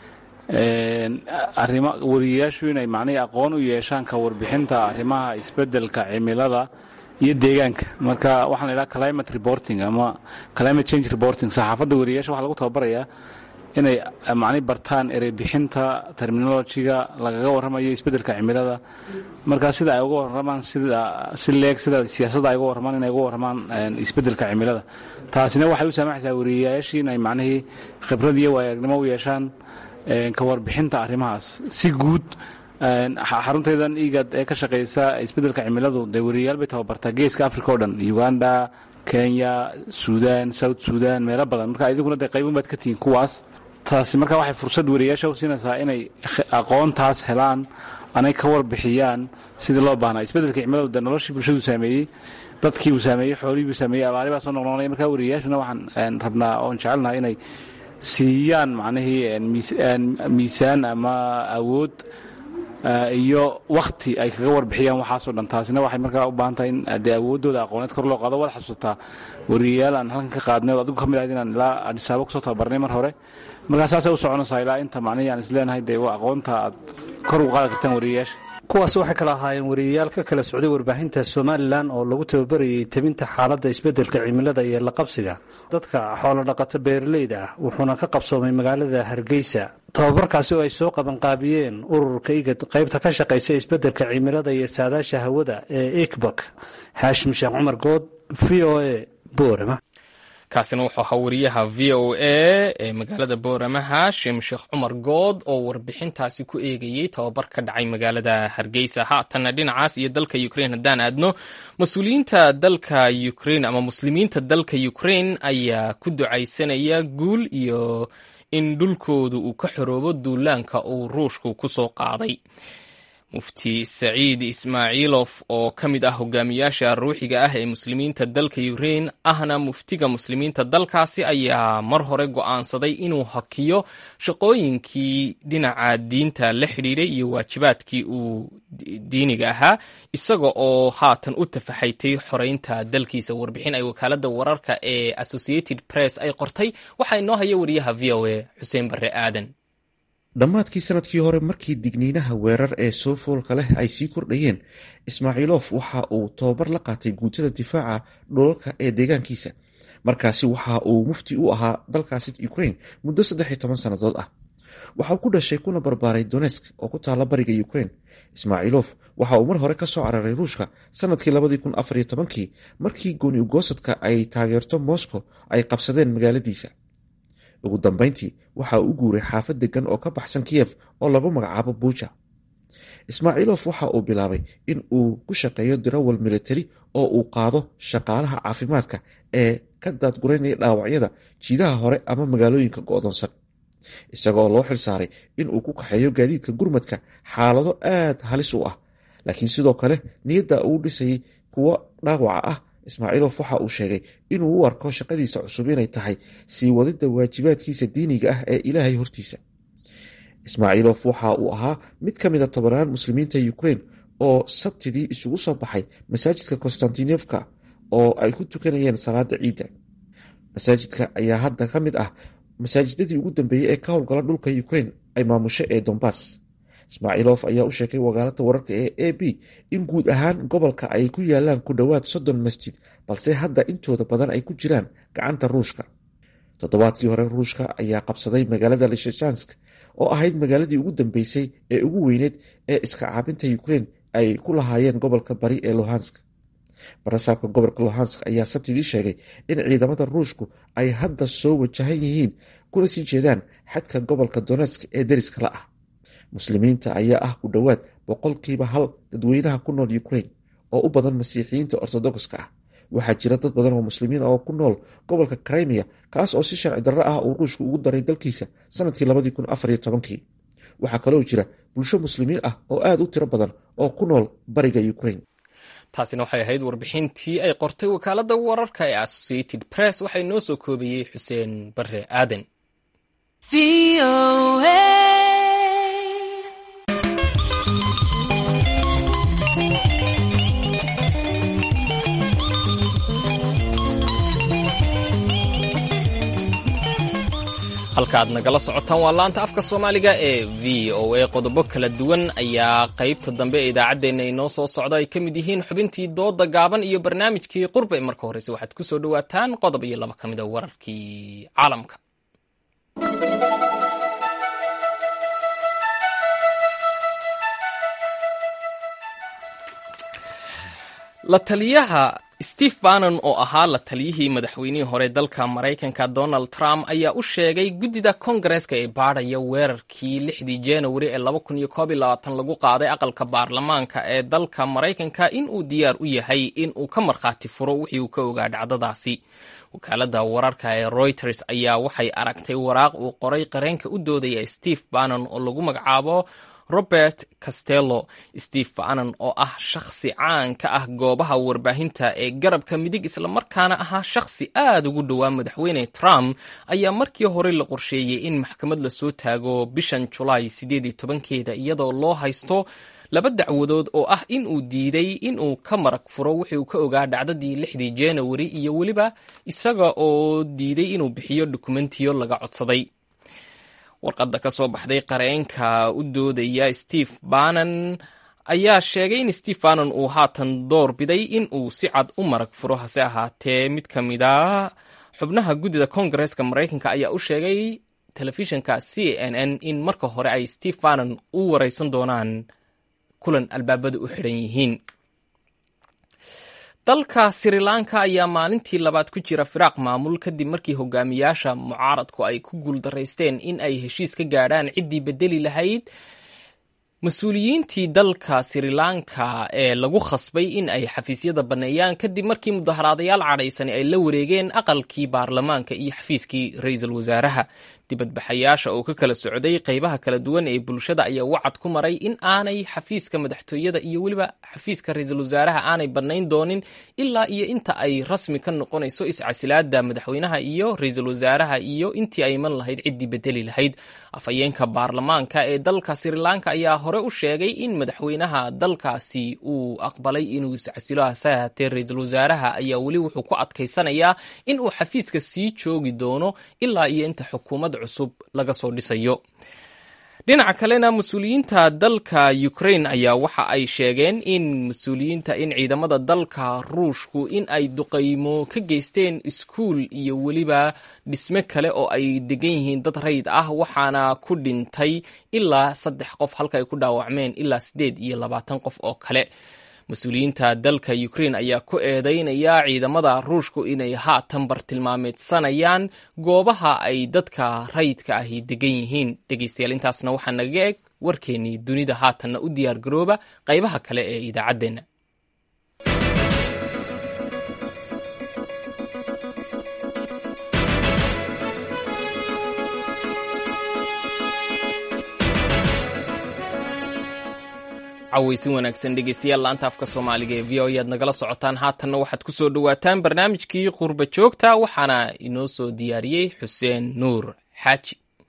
arima wariyayaashu inay macnihii aqoon u yeeshaan ka warbixinta arrimaha isbeddelka cimilada iyo deegaanka marka waxaan la idhaha climate reporting ama climate change reporting saxaafadda wariyayaasha waxaa lagu tababarayaa inay macni bartaan ereybixinta terminolojiga lagaga warramayo isbeddelka cimilada markaa sida ay uga warramaan sida si leeg sida siyaasadda ay uga warramaan inay uga warramaan isbeddelka cimilada taasina waxay u saamaxaysaa wariyayaashii inay macnihii khibrad iyo waayagnimo u yeeshaan ka warbixinta arrimahaas si guud xarunteedan igad ee ka shaqaysa isbeddelka cimiladu dee wariyayaal bay tababartaa geeska africa o dhan uganda kenya suudan south suudan meelo badan marka idiguna dee qaybun baad ka tihiin kuwaas taasi marka waxay fursad wariyayaasha u siinaysaa inay aqoontaas helaan anay ka warbixiyaan sidii loo baahnaa isbeddelka cimiladu dee noloshii bulshadu saameeyey dadkii uu saameeyey xoolihii buu saameeyey abaari baa soo noqnoqnay marka wariyayaashuna waxaan rabnaa oon jecelnaha inay siiyaan macnihii miisaan ama awood iyo wakhti ay kaga warbixiyaan waxaasoo dhan taasina waxay markaa u baahan tahay in dee awooddooda aqooneed kor loo qaado waad xasuusataa wariyayaal aan halkan ka qaadnay oo adigu ka mid ahayd inaan ilaa adhisaabo kusoo tababarnay mar hore markaa saasay u soconaysaa ilaa inta macnihii aan isleenahay dee aqoonta aad kor ugu qaadi kartaan wariyayaasha kuwaas waxay kala ahaayeen wariyayaal ka kala socday warbaahinta somalilan oo lagu tababarayay tebinta xaaladda isbeddelka cimilada iyo laqabsiga dadka xoolodhaqato beeraleyda ah wuxuuna ka qabsoomay magaalada hargeysa tababarkaasi oo ay soo qabanqaabiyeen ururka igad qaybta ka shaqaysa isbeddelka cimilada iyo saadaasha hawada ee ikbak xaashim sheekh cumar good v o a boorama kaasina wuxuu ahaa wariyaha v o a ee magaalada boorama haashim sheekh cumar good oo warbixintaasi ku eegayey tababar ka dhacay magaalada hargeysa haatanna dhinacaas iyo dalka ukrain haddaan aadno mas-uuliyiinta dalka ukrain ama muslimiinta dalka ukrain ayaa ku ducaysanaya guul iyo in dhulkoodu uu ka xoroobo duulaanka uu ruushku ku soo qaaday mufti saciid ismaaciilof oo ka mid ah hogaamiyaasha ruuxiga ah ee muslimiinta dalka ukrain ahna muftiga muslimiinta dalkaasi ayaa mar hore go'aansaday inuu hakiyo shaqooyinkii dhinaca diinta la xidhiidhay iyo waajibaadkii uu diiniga ahaa isaga oo haatan u tafaxaytay xoreynta dalkiisa warbixin ay wakaalada wararka ee associated press ay qortay waxaa inoo haya wariyaha v o a xuseen barre aadan dhammaadkii sanadkii hore markii digniinaha weerar ee soo foolka leh ay sii kordhayeen ismaaciilof waxa uu tababar la qaatay guutada difaaca dhulalka ee deegaankiisa markaasi waxa uu mufti u ahaa dalkaasi ukrain muddo saddex iyo toban sannadood ah waxauu ku dhashay kuna barbaaray donesk oo ku taalla bariga ukrain ismaaciilof waxa uu mar hore ka soo cararay ruushka sanadkii labadii kun afar iyo tobankii markii gooni ugoosadka ay taageerto moscow ay qabsadeen magaaladiisa ugu dambeyntii waxa uu u guuray xaafad degan oo ka baxsan kiyef oo lagu magacaabo buuja ismaaciilof waxa uu bilaabay in uu ku shaqeeyo dirawal militari oo uu qaado shaqaalaha caafimaadka ee ka daadguraynaya dhaawacyada jiidaha hore ama magaalooyinka go'doonsan isagoo loo xilsaaray in uu ku kaxeeyo gaadiidka gurmadka xaalado aad halis u ah laakiin sidoo kale niyadda uu dhisayay kuwo dhaawaca ah ismaaciilof waxa uu sheegay inuu u arko shaqadiisa cusub inay tahay sii wadida waajibaadkiisa diiniga ah ee ilaahay hortiisa ismaaciilof waxa uu ahaa mid ka mida tobanaan muslimiinta ukrain oo sabtidii isugu soo baxay masaajidka konstantinofka oo ay ku tukanayeen salaada ciidda masaajidka ayaa hadda ka mid ah masaajidadii ugu dambeeyey ee ka howlgala dhulka ukrain ay maamusho ee dombas ismaaciilof ayaa u sheegay wakaalada wararka ee a b in guud ahaan gobolka ay ku yaalaan ku dhowaad soddon masjid balse hadda intooda badan ay ku jiraan gacanta ruushka toddobaadkii hore ruushka ayaa qabsaday magaalada lishajansk oo ahayd magaaladii ugu dambeysay ee ugu weyneed ee iska caabinta ukrain ay ku lahaayeen gobolka bari ee luhansk barasaabka gobolka luhansk ayaa sabtidii sheegay in ciidamada ruushku ay hadda soo wajahan yihiin kuna sii jeedaan xadka gobolka donetsk ee deriska la ah muslimiinta ayaa ah ku dhowaad boqolkiiba hal dadweynaha ku nool ukrain oo u badan masiixiyiinta ortodokska ah waxaa jira dad badan oo muslimiin oo ku nool gobolka crimea kaas oo si sharci darro ah uu ruushku ugu daray dalkiisa sanadkii labadii kun afar iyo tobankii waxaa kaloo jira bulsho muslimiin ah oo aad u tiro badan oo ku nool bariga ukrain taasina waxay ahayd warbixintii ay qortay wakaalada wararka ee associated press waxaa inoo soo koobayey xuseen bare aadan halkaaad nagala socotaan waa laanta afka soomaaliga ee v o a qodobo kala duwan ayaa qaybta dambe ee idaacaddeenna inoo soo socda ay ka mid yihiin xubintii dooda gaaban iyo barnaamijkii qurbe marka horreyse waxaad ku soo dhowaataan qodob iyo laba ka mid a wararkii caalamka la taliyaha steve bannon oo ahaa la taliyihii madaxweynihii hore dalka maraykanka donald trump ayaa u sheegay guddida kongareska ee baadhaya weerarkii lixdii januari ee lagu qaaday aqalka baarlamaanka ee dalka maraykanka in uu diyaar u yahay in uu ka markhaati furo wixii uu ka ogaa dhacdadaasi wakaalada wararka ee reuters ayaa waxay aragtay waraaq uu qoray qareenka u doodaya steve bannon oo lagu magacaabo robert castello steve bannon oo ah shakhsi caan ka ah goobaha warbaahinta ee garabka midig islamarkaana ahaa shakhsi aad ugu dhowaa madaxweyne trump ayaa markii hore la qorsheeyey in maxkamad lasoo taago bishan julaay sideed iyo tobankeeda iyadoo loo haysto laba dacwadood oo ah in uu diiday inuu ka marag furo wixii uu ka ogaa dhacdadii lixdii januari iyo weliba isaga oo diiday inuu bixiyo dokumentiyo laga codsaday warqadda ka soo baxday qareenka u doodaya steve bannon ayaa sheegay in steve bannon uu haatan door biday in uu si cad u marag furo hase ahaatee mid ka mid a xubnaha guddida kongareska maraykanka ayaa u sheegay telefishinka c n n in marka hore ay steve bannon u wareysan doonaan kulan albaabada u xidhan yihiin dalka sri lanka ayaa maalintii labaad ku jira firaaq maamul kadib markii hogaamiyaasha mucaaradku ay ku guuldaraysteen in ay heshiis ka gaadhaan ciddii bedeli lahayd mas-uuliyiintii dalka sri lanka ee lagu khasbay in ay xafiisyada banneeyaan kadib markii mudaharaadayaal cadhaysani ay la wareegeen aqalkii baarlamaanka iyo xafiiskii ra-iisul wasaaraha dibadbaxayaasha oo ka kala socday qaybaha kala duwan ee bulshada ayaa wacad ku maray in aanay xafiiska madaxtooyada iyo weliba xafiiska ra-iisul wasaaraha aanay bannayn doonin ilaa iyo inta ay rasmi ka noqonayso iscasilaada madaxweynaha iyo ra-iisul wasaaraha iyo intii ay iman lahayd ciddii bedeli lahayd afhayeenka baarlamaanka ee dalka sri lanka ayaa hore u sheegay in madaxweynaha dalkaasi uu aqbalay inuu iscasilo hase ahaatee ra-iisul wasaaraha ayaa weli wuxuu ku adkaysanayaa in uu xafiiska sii joogi doono ilaa iyo inta xukuumad cusub laga soo dhisayo dhinaca kalena mas-uuliyiinta dalka ukraine ayaa waxa ay sheegeen in mas-uuliyiinta in ciidamada dalka ruushku in ay duqaymo ka geysteen iskuul iyo weliba dhisme kale oo ay degan yihiin dad rayid ah waxaana ku dhintay ilaa saddex qof halka ay ku dhaawacmeen ilaa siddeed iyo labaatan qof oo kale mas-uuliyiinta dalka ukraine ayaa ku eedeynaya ciidamada ruushku inay haatan bartilmaameedsanayaan goobaha ay dadka rayidka ahi degan yihiin dhegeystayaal intaasna waxaa naga eg warkeennii dunida haatanna u diyaar garooba qaybaha kale ee idaacaddeenna cawaysin wanaagsan dhegeystayaal laanta afka soomaaliga ee v o ayaad nagala socotaan haatanna waxaad ku soo dhowaataan barnaamijkii qurba joogta waxaana inoo soo diyaariyey xuseen nuur xaaji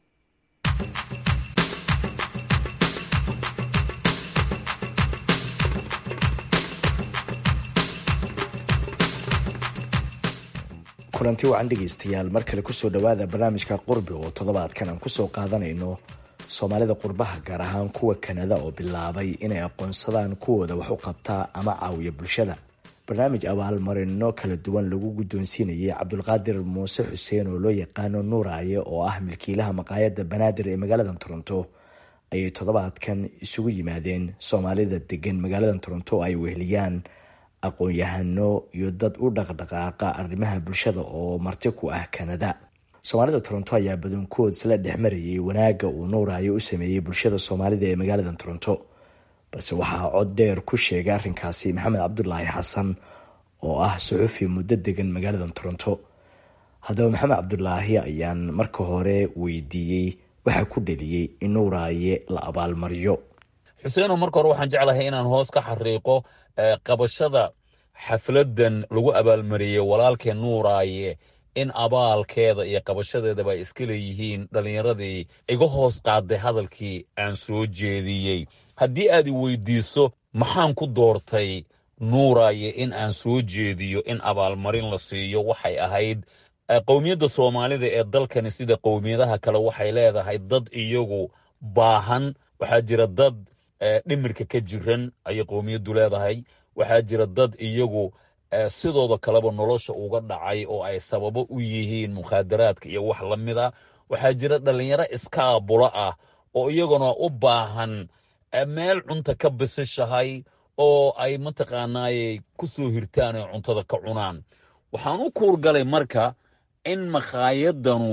kulanti wacan dhegaystayaal mar kale kusoo dhowaada barnaamijka qurbi oo toddobaadkan aan kusoo qaadanayno soomaalida qurbaha gaar ahaan kuwa kanada oo bilaabay inay aqoonsadaan kuwooda wax u qabtaa ama caawiya bulshada barnaamij abaalmarino kala duwan lagu guddoonsiinayay cabdulqaadir muuse xuseen oo loo yaqaano nuuraaye oo ah milkiilaha maqaayadda banaadir ee magaalada toronto ayay toddobaadkan isugu yimaadeen soomaalida degan magaalada toronto oo ay weheliyaan aqoon-yahano iyo dad u dhaqdhaqaaqa arrimaha bulshada oo marti ku ah kanada soomaalida toronto ayaa badankood isla dhex marayay wanaagga uu nuuraayo u sameeyey bulshada soomaalida ee magaalada toronto balse waxaa cod dheer ku sheegay arrinkaasi maxamed cabdulaahi xasan oo ah suxufi muddo degan magaalada toronto haddaba maxamed cabdulaahi ayaan marka hore weydiiyey waxaa ku dheliyey in nuuraaye la abaalmariyo xuseeno marka hore waxaan jeclahay inaan hoos ka xariiqo qabashada xafladan lagu abaalmariyey walaalkee nuuraaye in abaalkeeda iyo qabashadeedaba ay iska leeyihiin dhallinyaradii iga hoos qaaday hadalkii aan soo jeediyey haddii aad i weydiiso maxaan ku doortay nuuraaye in aan soo jeediyo in abaalmarin la siiyo waxay ahayd qowmiyadda soomaalida ee dalkani sida qowmiyadaha kale waxay leedahay dad iyagu baahan waxaa jira dad dhimirka ka jiran ayay qowmiyaddu leedahay waxaa jira dad iyagu sidooda kaleba nolosha uga dhacay oo ay sababo u yihiin mukhaadaraadka iyo wax la mid a waxaa jira dhallinyaro iskaabulo ah oo iyaguna u baahan meel cunta ka bisishahay oo ay mataqaanaaye ku soo hirtaan oo cuntada ka cunaan waxaan u kuurgalay marka in makhaayadanu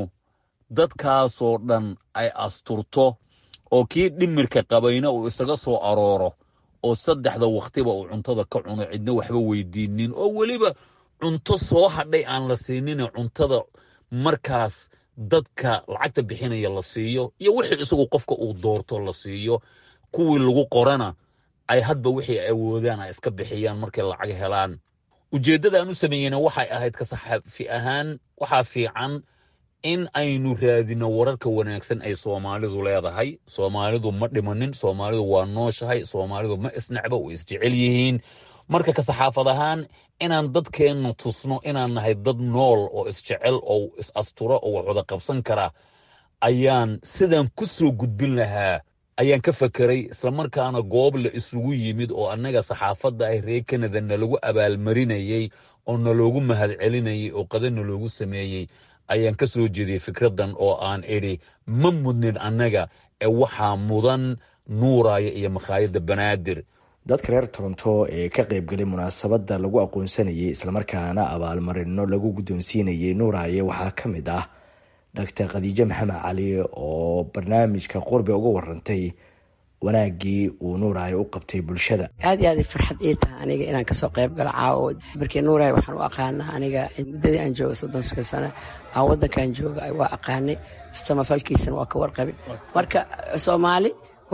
dadkaasoo dhan ay asturto oo kii dhimirka qabayna uu isaga soo arooro oo saddexda wakhtiba uu cuntada ka cuno cidna waxba weydiinin oo weliba cunto soo hadhay aan la siinine cuntada markaas dadka lacagta bixinaya la siiyo iyo wixii isagu qofka uu doorto la siiyo kuwii lagu qorana ay hadba wixii awoodaan ay iska bixiyaan markay lacag helaan ujeeddadaan u sameeyeyna waxay ahayd ka saxaafi ahaan waxaa fiican in aynu raadino wararka wanaagsan ay soomaalidu leedahay soomaalidu ma dhimanin soomaalidu waa nooshahay soomaalidu ma isnacba way isjecel yihiin marka ka saxaafad ahaan inaan dadkeenna tusno inaan nahay dad nool oo isjecel oo is asturo oo wax wada qabsan kara ayaan sidaan ku soo gudbin lahaa ayaan ka fakeray islamarkaana goob la isugu yimid oo annaga saxaafadda ah reer kanada nalagu abaalmarinayey oo naloogu mahadcelinayay oo qada naloogu sameeyey ayaan ka soo jeediyey fikraddan oo aan idhi ma mudnin annaga ee waxaa mudan nuuraya iyo makhaayadda banaadir dadka reer toronto ee ka qaybgalay munaasabadda lagu aqoonsanayay islamarkaana abaalmarino lagu guddoonsiinayay nuuraaye waxaa ka mid ah doctor khadiijo maxamed cali oo barnaamijka qurbi uga warantay wanaaggii uu nuuraaye u qabtay bulshada aad iyo aad farxad ii taha aniga inaan kasoo qayb galo caawo markii nuuraaye waxaan u aqaanaa aniga muddadii aan jooga soddon shan sano aan waddankan jooga waa aqaanay samafalkiisana waa ka warqabin marka soomaali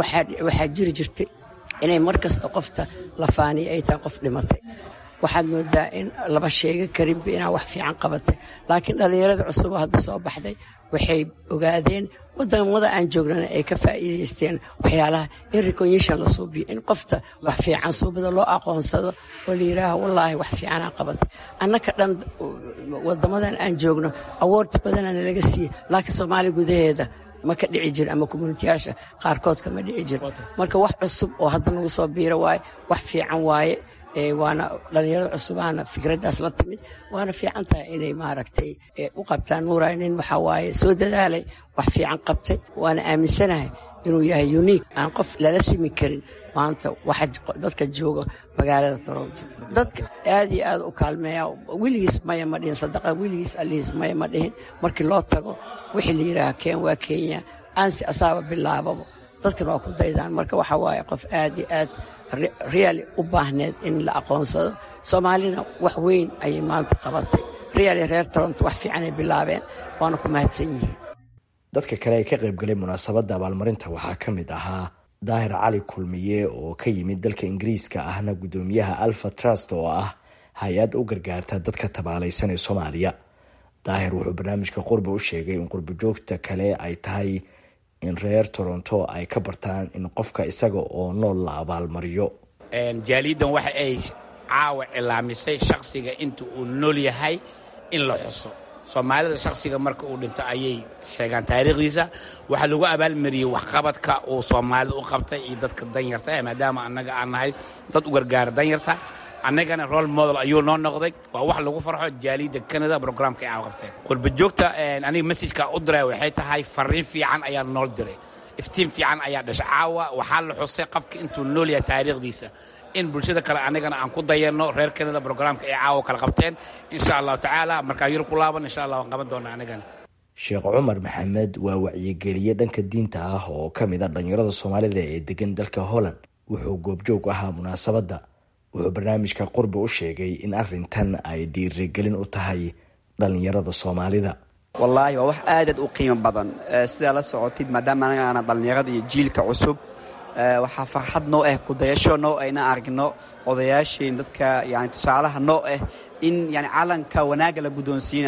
waxaa jiri jirtay inay mar kasta qofta la faaniya ay tahay qof dhimatay waxaad moodaa in laba sheega karinba inaa wax fiican qabatay laakiin dhallinyarada cusub oo hadda soo baxday waxay ogaadeen wadamada aan joognana ay ka faa'iidaysteen waxyaalaha in recognition la suubiyo in qofta wax fiican suubada loo aqoonsado oo la yidhaaha wallaahi wax fiicanaa qabatay annaka dhan wadamadan aan joogno awards badanana laga siiyey laakiin soomaaliya gudaheeda ma ka dhici jir ama communitiyaasha qaarkood kama dhici jir marka wax cusub oo hadda nagu soo biiro waaye wax fiican waaye waana dhallinyarada cusubaana fikraddaas la timid waana fiican tahay inay maaragtay u qabtaan nuuray nin waxaa waaye soo dadaalay wax fiican qabtay waana aaminsanahay inuu yahay unique aan qof lala simi karin maanta waxa dadka jooga magaalada toronto dadka aad iyo aad u kaalmeeya weligiis maya ma dhihin sadaqa weligiis allihiis maya ma dhihin markii loo tago wixii la yidhaaha keen waa kenya aansi asaaba bilaababa dadkan waa ku daydaan marka waxa waaye qof aad iyo aad reali u baahneed in la aqoonsado soomaalina wax weyn ayay maanta qabatay reali reer toronto wax fiicanay bilaabeen waana ku mahadsan yihiin dadka kale ee ka qaybgalay munaasabadda abaalmarinta waxaa ka mid ahaa daahir cali kulmiye oo ka yimid dalka ingiriiska ahna guddoomiyaha alfa trust oo ah hay-ad u gargaarta dadka tabaalaysan ee soomaaliya daahir wuxuu barnaamijka qurbi u sheegay in qurbi joogta kale ay tahay in reer toronto ay ka bartaan in qofka isaga oo nool la abaalmariyo jaaliiddan waxa ay caawa cilaamisay shakhsiga inta uu nool yahay in la xuso soomaalida shakhsiga marka uu dhinto ayay sheegaan taariikhdiisa waxaa lagu abaalmariyey waxqabadka uu soomaalida u qabtay iyo dadka danyarta maadaama annaga aan nahay dad u gargaara danyarta annagana role model ayuu noo noqday waa wax lagu farxo jaaliidda canada brograamka ay qabteen qurbajoogta aniga messajka u diray waxay tahay fariin fiican ayaa nool diray iftiin fiican ayaa dhashay caawa waxaa la xusay qofka intuu nool yahay taariikhdiisa in bulshada kale annagana aan ku dayanno reer canada brograamka ay caawa kala qabteen insha allahu tacaala markaa yurub ku laaban insha allah waan qaban doonaa annagana sheekh cumar maxamed waa wacyigeliye dhanka diinta ah oo ka mid a dhallinyarada soomaalida ee degan dalka holland wuxuu goobjoog ahaa munaasabadda wuxuu barnaamijka qurbi u sheegay in arintan ay dhiirigelin u tahay dhallinyarada soomaalida wallaahi waa wax aadaad u qiimo badan sidaa la socotid maadaama anagaana dhallinyarada iyo jiilka cusub waxaa farxad noo ah kudayasho noo ayna aragno odayaasheen dadka yani tusaalaha noo ah in yani calanka wanaagga la guddoonsiinayo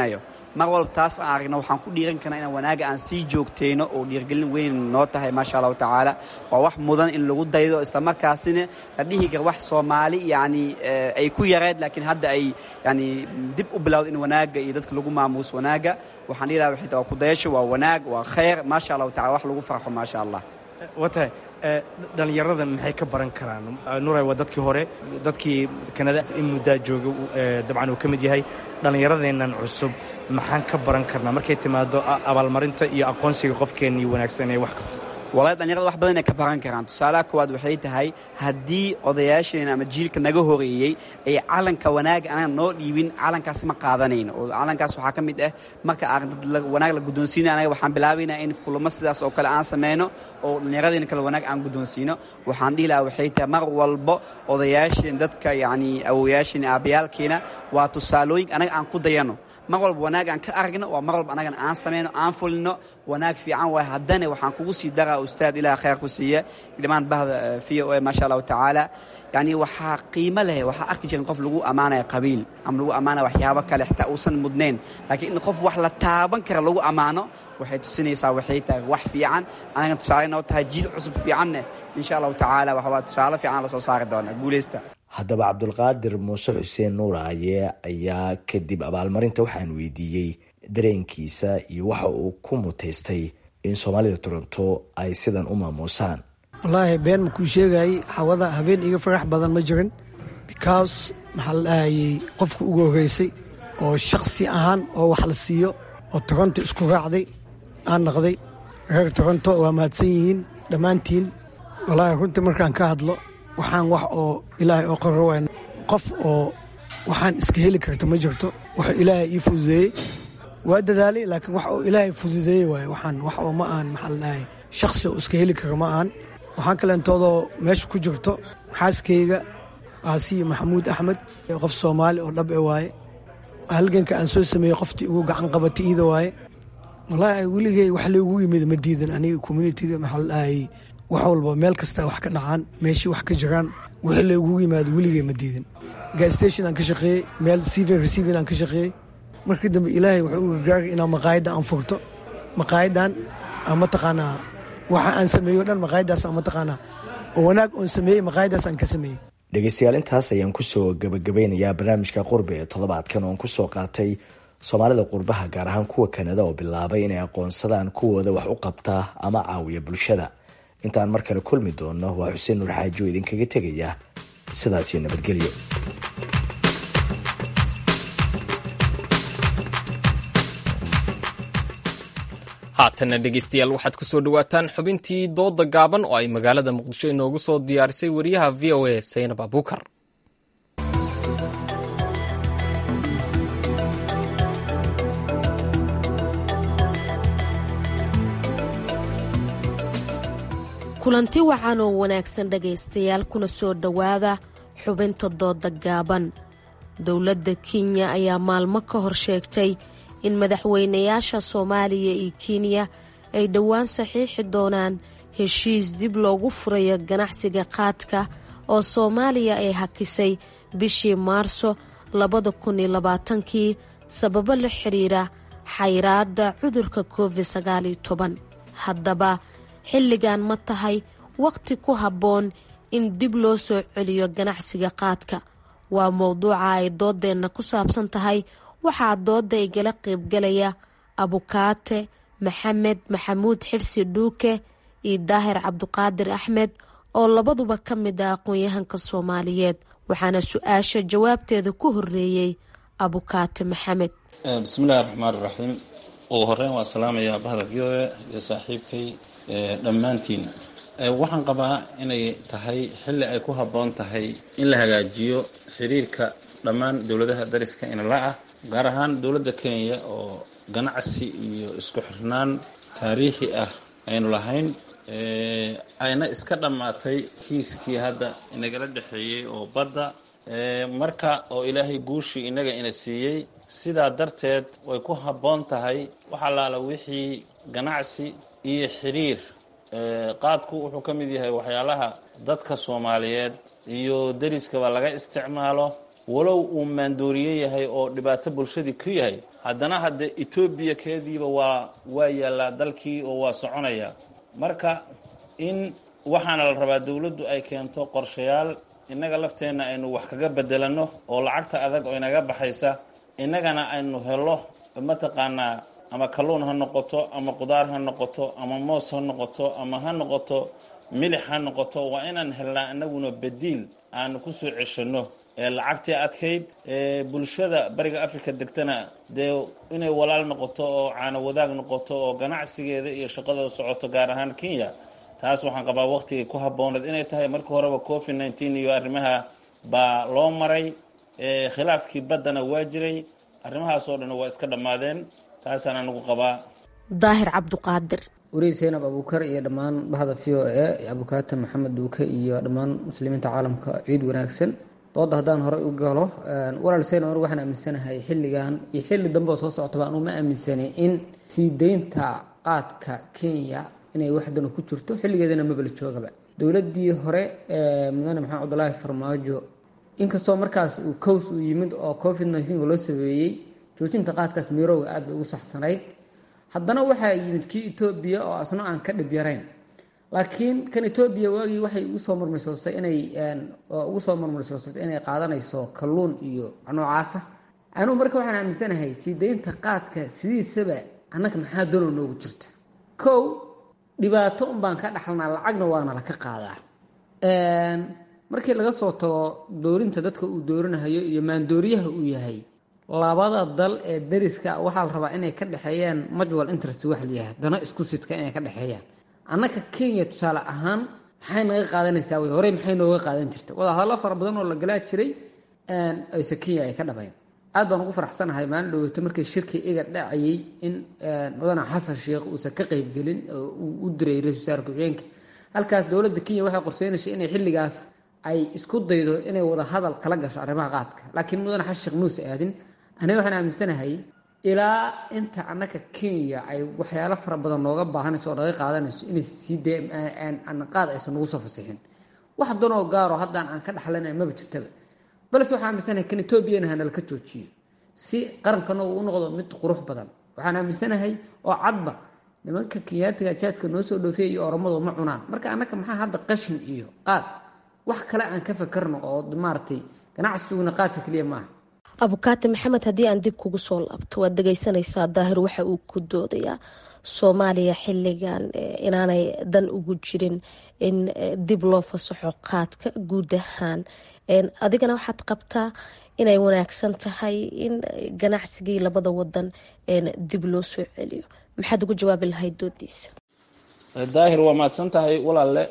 mar walba taas aan aragno waxaan ku dhiiran karnaa inaan wanaaga aan sii joogtayno oo dhiirgelin weyn noo tahay maasha allahu tacaala waa wax mudan in lagu daydo islamarkaasina la dhihi kara wax soomaali yani ay ku yareed laakiin hadda ay yani dib u bilowda in wanaaga iyo dadka lagu maamuuso wanaaga waxaan dhihi lahaa waxay waa kudayasho waa wanaag waa khayr maasha allahu tacala wax lagu farxo maasha allah watahay dhallinyarada maxay ka baran karaan nuray waa dadkii hore dadkii kanada in muddaa jooga dabcan uu ka mid yahay dhallinyaradeennan cusub maxaan ka baran karnaa markay timaado abaalmarinta iyo aqoonsiga qofkeennii wanaagsan ee wax qabta walahi dhalinyarada wax badan ay ka baran karaan tusaalaha koowaad waxay tahay haddii odayaasheena ama jiilka naga horeeyey ay calanka wanaaga anaan noo dhiibin calankaas ma qaadanayno oo calankaas waxaa ka mid ah marka aan dad wanaag la guddoonsiina anaga waxaan bilaabaynaa in kulamo sidaas oo kale aan sameyno oo dhallinyaradeena kale wanaag aan guddoonsiino waxaan dhihi lahaa waxay tahay mar walbo odayaasheen dadka yacni awowayaasheen aabayaalkeena waa tusaalooyin anaga aan ku dayano mar walba wanaag aan ka aragno waa mar walba anagana aan samayno aan fulino wanaag fiican waay haddana waxaan kugu sii daraa ustaad ilaah khayr ku siiya dhimaan bahda v o a maasha allahu tacaala yacni waxaa qiimo leh waxaa arki jiran qof lagu ammaanaya qabiil ama lagu ammaanaya waxyaabo kale xitaa uusan mudnayn laakiin in qof wax la taaban kara lagu ammaano waxay tusinaysaa waxay tahay wax fiican anagana tusaale noo tahay jiil cusub fiicanne insha allahu tacaala waxaa tusaale fiican la soo saari doonaa guulaysta haddaba cabdulqaadir muuse xuseen nuuraaye ayaa kadib abaalmarinta waxaan weydiiyey dareenkiisa iyo waxa uu ku mutaystay in soomaalida toronto ay sidan u maamuusaan wallaahi been makuu sheegayay xawada habeen iga farax badan ma jirin because maxaa la dhahayey qofka ugu horreysay oo shakhsi ahaan oo wax la siiyo oo toronto isku raacday aan naqday reer toronto waa mahadsan yihiin dhammaantiin wallaahi runtii markaan ka hadlo waxaan wax oo ilaahay oo qaro waay qof oo waxaan iska heli karto ma jirto wuxuu ilaahay ii fududeeyey waa dadaalay laakiin wax oo ilaahay fududeeyey waaye waxaan wax oo ma aan maxaa la dhahay shakhsi oo iska heli karo ma aan waxaan kaleentoodoo meesha ku jirto xaaskayga aasiya maxamuud axmed qof soomaali oo dhab e waaye halganka aan soo sameeyey qoftii ugu gacan qabatay iida waaye wallaahi weligey wax laygu yimid ma diidan aniga communitiga maxaa la dhahayey wax walba meel kasta wax ka dhacaan meeshii wax ka jiraan wixii laygugu yimaado weligey ma diidin gasstation aan ka shaqeeyey meel civil receiving aan ka shaqeeyey markii dambe ilaahay wuxuu u gargaaray inaan maqaayadda aan furto maqaayadan mataqaanaa waxa aan sameeyo dhan maqaayaddaas mataqaanaa oo wanaag oon sameeyey maqaayaddaas aan ka sameeyey dhegeystayaal intaas ayaan kusoo gabagabeynayaa barnaamijka qurbi ee toddobaadkan oon kusoo qaatay soomaalida qurbaha gaar ahaan kuwa kanada oo bilaabay inay aqoonsadaan kuwooda wax u qabtaa ama caawiya bulshada intaan mar kale kulmi doonno waa xuseen nuur xaaji oo idinkaga tegaya sidaasiyo nabadgelyo haatanna dhegeystayaal waxaad ku soo dhowaataan xubintii dooda gaaban oo ay magaalada muqdisho inoogu soo diyaarisay wariyaha v o a saynab abuukar kulanti wacan oo wanaagsan dhegaystayaal kuna soo dhowaada xubinta dooda gaaban dowladda kenya ayaa maalmo ka hor sheegtay in madaxweynayaasha soomaaliya iyo kenya ay dhowaan saxiixi doonaan heshiis dib loogu furayo ganacsiga qaadka oo soomaaliya ay hakisay bishii maarso labada kun iyo labaatankii sababo la xiriira xayraadda cudurka covid sagaaliyo toban haddaba xilligan ma tahay wakhti ku habboon in dib loo soo celiyo ganacsiga qaadka waa mowduuca ay doodeenna ku saabsan tahay waxaa dooda igala qaybgalaya abukaate maxamed maxamuud xirsi dhuuke iyo daahir cabduqaadir axmed oo labaduba ka mid ah aqoon-yahanka soomaaliyeed waxaana su-aasha jawaabteeda ku horeeyey abukaate maxamed bismillahi raxmaan iraxiim ugu horeyn waa salaamayaa bahda v o a iyo saaxiibkay dhammaantiin waxaan qabaa inay tahay xilli ay ku habboon tahay in la hagaajiyo xiriirka dhammaan dowladaha dariska inala ah gaar ahaan dowladda kenya oo ganacsi iyo isku xirnaan taariikhi ah aynu lahayn ayna iska dhammaatay kiiskii hadda inagala dhexeeyey oo badda marka oo ilaahay guushii inaga ina siiyey sidaa darteed way ku habboon tahay wax allaala wixii ganacsi iyo xiriir qaadku wuxuu ka mid yahay waxyaalaha dadka soomaaliyeed iyo deriskaba laga isticmaalo walow uu maandooriye yahay oo dhibaato bulshadii ku yahay haddana hadde etoobiya keediiba waa waa yaallaa dalkii oo waa soconaya marka in waxaana la rabaa dowladdu ay keento qorshayaal innaga lafteenna aynu wax kaga bedelanno oo lacagta adag oo inaga baxaysa innagana aynu helo mataqaanaa ama kalluun ha noqoto ama qudaar ha noqoto ama moos ha noqoto ama ha noqoto milix ha noqoto waa inaan helnaa inaguna bediil aanu ku soo ceshanno lacagtii adkayd bulshada bariga africa degtana dee inay walaal noqoto oo caano wadaag noqoto oo ganacsigeeda iyo shaqadooda socoto gaar ahaan kenya taas waxaan qabaa waqtigay ku habbooneed inay tahay markii horeba covid nneteen iyo arrimaha baa loo maray khilaafkii baddana waa jiray arrimahaasoo dhan waa iska dhammaadeen taasaan anigu qabaa daahir cabduqaadir wariid seynab abuukar iyo dhammaan bahda v o e abukaata maxamed duuke iyo dhammaan muslimiinta caalamka ciid wanaagsan dooda haddaan horey u galo walaal seyn or waxaan aaminsanahay xilligan iyo xilli dambe oo soo socotaba anuu ma aaminsanay in sii deynta qaadka kenya inay waxdana ku jirto xilligeedana mabala joogaba dowladdii hore mudane maxamed cabdulaahi farmaajo inkastoo markaas uu cows uu yimid oo covid nneteen loo sameeyey joojinta qaadkaas mirowga aad bay ugu saxsanayd haddana waxaa yimid kii etoobiya oo asna aan ka dhib yarayn laakiin kan etoobiya waagii waxay ugu soo marmarsoostay inay ugu soo marmarsoostay inay qaadanayso kalluun iyo noocaasa anugu marka waxaan aaminsanahay sii deynta qaadka sidiisaba annaga maxaa dano noogu jirta kow dhibaato un baan ka dhaxalnaa lacagna waana laka qaadaa markii laga soo tago doorinta dadka uu doorinahayo iyo maandooriyaha uu yahay labada dal ee dariska waxaa la rabaa inay ka dhexeeyaan mutual interest wax layahay dana isku sidka inay ka dhexeeyaan annaka kenya tusaale ahaan maxay naga qaadanaysaa wey horey maxay nooga qaadan jirta wadahadallo fara badan oo la galaa jiray ayse kenya ay ka dhabayn aad baan ugu faraxsanahay maalin dhoweyto markii shirkii iga dhacayay in mudane xasan sheekh uusan ka qeybgelin oo uu u diray ra-isul wasaare ku-xigeenka halkaas dowladda kenya waxay qorseynaysay inay xilligaas ay isku daydo inay wada hadal kala gasho arrimaha qaadka laakiin mudane xasan sheekh muuse aadin aniga waxaan aaminsanahay ilaa inta annaka kenya ay waxyaalo fara badan nooga baahanayso oo naga qaadanayso inay sii dee qaad aysan nagu soo fasixin wax danoo gaaro haddaan aan ka dhaxlanay maba jirtaba balse waxaan aaminsanahay kan etoobiyana hanala ka joojiyo si qarankana uu u noqdo mid qurux badan waxaan aaminsanahay oo cadba nimanka kenyaatiga jaadka noo soo dhoofiya iyo oromadu ma cunaan marka annaka maxaa hadda qashin iyo qaad wax kale aan ka fakarno oo maaragtay ganacsiguna qaadka keliya maaha abukaate maxamed haddii aan dib kugu soo laabto waad dhegeysanaysaa daahir waxa uu ku doodayaa soomaaliya xilligan inaanay dan ugu jirin in dib loo fasaxo qaadka guud ahaan adigana waxaad qabtaa inay wanaagsan tahay in ganacsigii labada wadan dib loo soo celiyo maxaad ugu jawaabi lahayd doodiisa daahir waa mahadsan tahay walaalle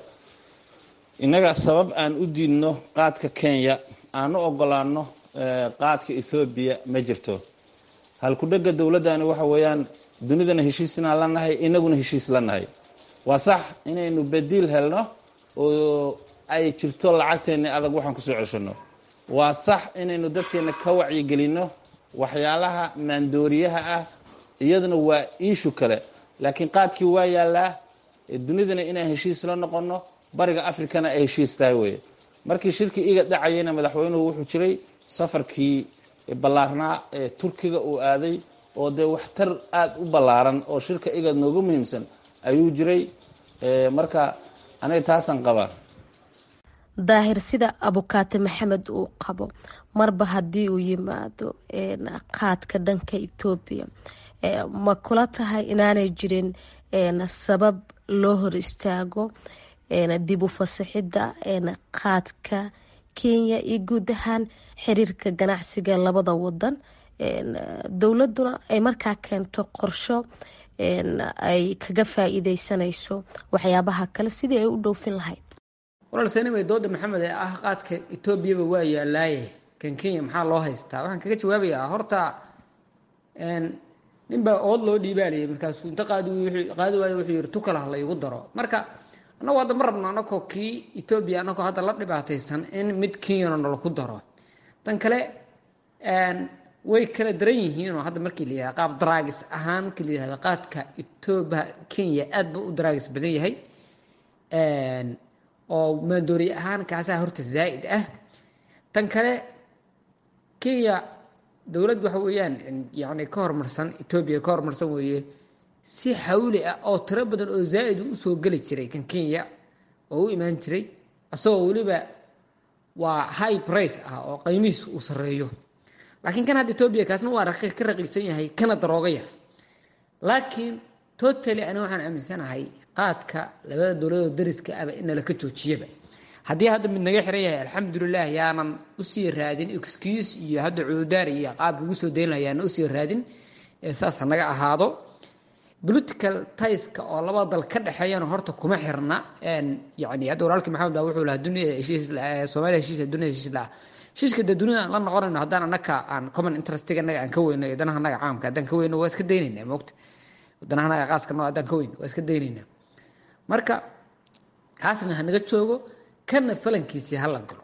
innaga sabab aan u diidno qaadka kenya aan u ogolaano qaadka ethoobiya ma jirto halku-dhega dowladdani waxa weeyaan dunidana heshiisnaan la nahay inaguna heshiis la nahay waa sax inaynu badiil helno oo ay jirto lacagteenni adag waxaan kusoo ceshanno waa sax inaynu dadkeenna ka wacyigelinno waxyaalaha maandooriyaha ah iyaduna waa iishu kale laakiin qaadkii waa yaallaa dunidana inaan heshiis la noqonno bariga afrikana ay heshiis tahay weye markii shirkii iga dhacayayna madaxweynuhu wuxuu jiray safarkii ballaarnaa ee turkiga uu aaday oo dee waxtar aada u ballaaran oo shirka igad nooga muhiimsan ayuu jiray marka aniga taasaan qabaa daahir sida abukaate maxamed uu qabo marba haddii uu yimaado qaadka dhanka etoobiya ma kula tahay inaanay jirin sabab loo hor istaago dib u fasaxidda qaadka kenya iyo guud ahaan xiriirka ganacsiga labada wadan dowladuna ay markaa keento qorsho ay kaga faa-iideysanayso waxyaabaha kale sidii ay u dhoofin lahayd walaal seenimay dooda maxamed ee ah qaadka etoobiyaba waa yaalaaye kan kenya maxaa loo haystaa waxaan kaga jawaabayaa horta ninbaa ood loo dhiibaalayay markaasuu inta qaadi qaadi waayo wuxuu yihi tukala ha laygu daro marka annagu hadda ma rabno anagoo kii etoobiya anagoo hadda la dhibaataysan in mid kenyana nalaku daro tan kale way kala daran yihiinoo hadda markii la yihahda qaab daraagis ahaan markii la yihahda qaadka etoobiya kenya aad ba u daraagis badan yahay oo maandooriye ahaan kaasaa horta zaa'id ah tan kale kenya dowlad waxa weeyaan yani ka horumarsan etoobiya ka horumarsan weeye si xawli ah oo tiro badan oo zaa'id u usoo geli jiray kan kenya oo u imaan jiray isagoo weliba waa high price ah oo qiimihiis uu sarreeyo laakiin kan hadda etoobiya kaasna waa raqiiq ka raqiiqsan yahay kana darooga yar laakiin totally ani waxaan aaminsanahay qaadka labada dowladoo dariska aba in nala ka joojiyaba haddii hadda mid naga xiran yahay alxamdulilah yaanan usii raadin excuse iyo hadda cududaar iyo qaab lagu soo dayn laha yaanan usii raadin saas ha naga ahaado political taiska oo laba dal ka dhexeeyana horta kuma xirna yani hadda walaalkii maxamed baa wuxuu lahaa dunia heshiis soomaaliya heshiis dunia heshiis laha heshiiska dee dunida aan la noqonayno haddaan annaka aan common interestiga annaga aan ka weyno iyo danaha annaga caamka haddaan ka weyno waa iska daynaynaa moogta danaha annaga qaaska noo haddaan ka weyno waa iska daynaynaa marka kaasna ha naga joogo kana falankiisii hala galo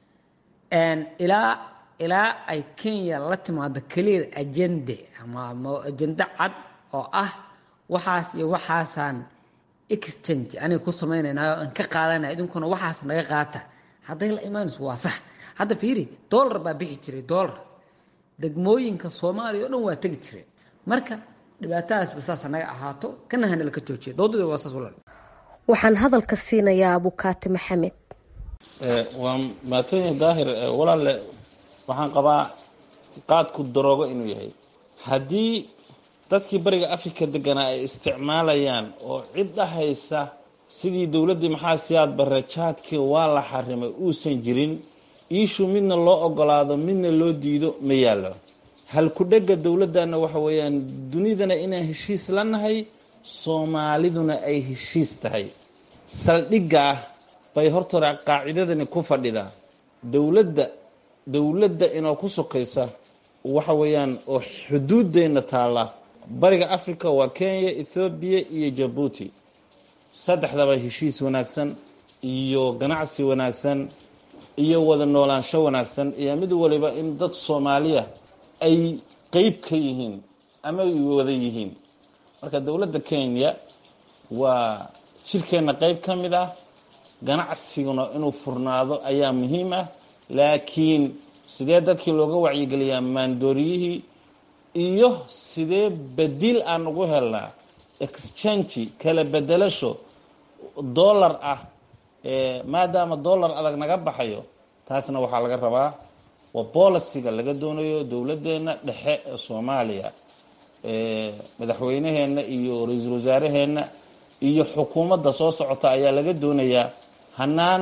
ilaa ilaa ay kenya la timaado clear agende ama ajende cad oo ah waxaas iyo waxaasaan exchange aniga ku samaynaynaa aan ka qaadanaya idinkuna waxaas naga qaata hadday la imaanayso waa sax hadda fiiri dollar baa bixi jiray dollar degmooyinka soomaaliya o dhan waa tegi jireen marka dhibaatadaasba saas naga ahaato kana hanala ka joojiya doodada waa saas walaal waxaan hadalka siinayaa abukaati maxamed waa maatanya daahir walaalle waxaan qabaa qaadku daroogo inuu yahay haddii dadkii bariga afrika deganaa ay isticmaalayaan oo cid dhahaysa sidii dowladdii maxaa siyaad barre jaadkii waa la xarimay uusan jirin iishu midna loo ogolaado midna loo diido ma yaallo halku-dhegga dowladdanna waxa weeyaan dunidana inaan heshiis la nahay soomaaliduna ay heshiis tahay saldhigga ah bay hortore qaacidadani ku fadhidaa dowladda dowladda inoo ku sokaysa waxa weeyaan oo xuduuddeenna taalla bariga africa waa kenya ethoobiya iyo jabuuti saddexdaba heshiis wanaagsan iyo ganacsi wanaagsan iyo wada noolaansho wanaagsan iyo mid waliba in dad soomaaliya ay qeyb ka yihiin ama ay wada yihiin marka dowladda kenya waa jirkeenna qeyb ka mid ah ganacsiguna inuu furnaado ayaa muhiim ah laakiin sidee dadkii looga wacyigeliyaa maandooriyihii iyo sidee bedil aan ugu helnaa exchange kala bedelasho dollar ah maadaama dollar adag naga baxayo taasna waxaa laga rabaa waa boliciga laga doonayo dowladdeena dhexe ee soomaaliya madaxweyneheenna iyo ra-iisul wasaaraheenna iyo xukuumadda soo socota ayaa laga doonayaa hanaan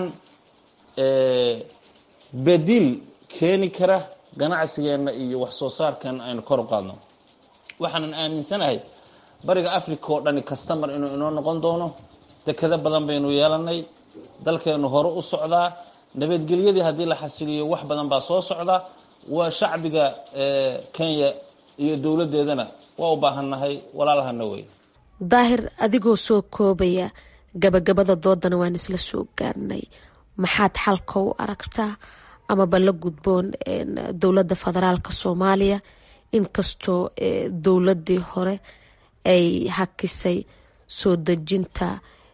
bedil keeni kara ganacsigeenna iyo wax soo saarkeenna aynu kor u qaadno waxaanan aaminsanahay bariga africa oo dhani kastamar inuu inoo noqon doono dekado badan baynu yeelanay dalkeenu hore u socdaa nabadgelyadii haddii la xasiliyo wax badan baa soo socda waa shacbiga kenya iyo dowladdeedana waa u baahannahay walaalahana wey daahir adigoo soo koobaya gabagabada doodana waan isla soo gaarnay maxaad xalka u aragtaa amaba la gudboon dowladda federaalka soomaaliya inkastoo dowladii hore ay hakisay soo dejinta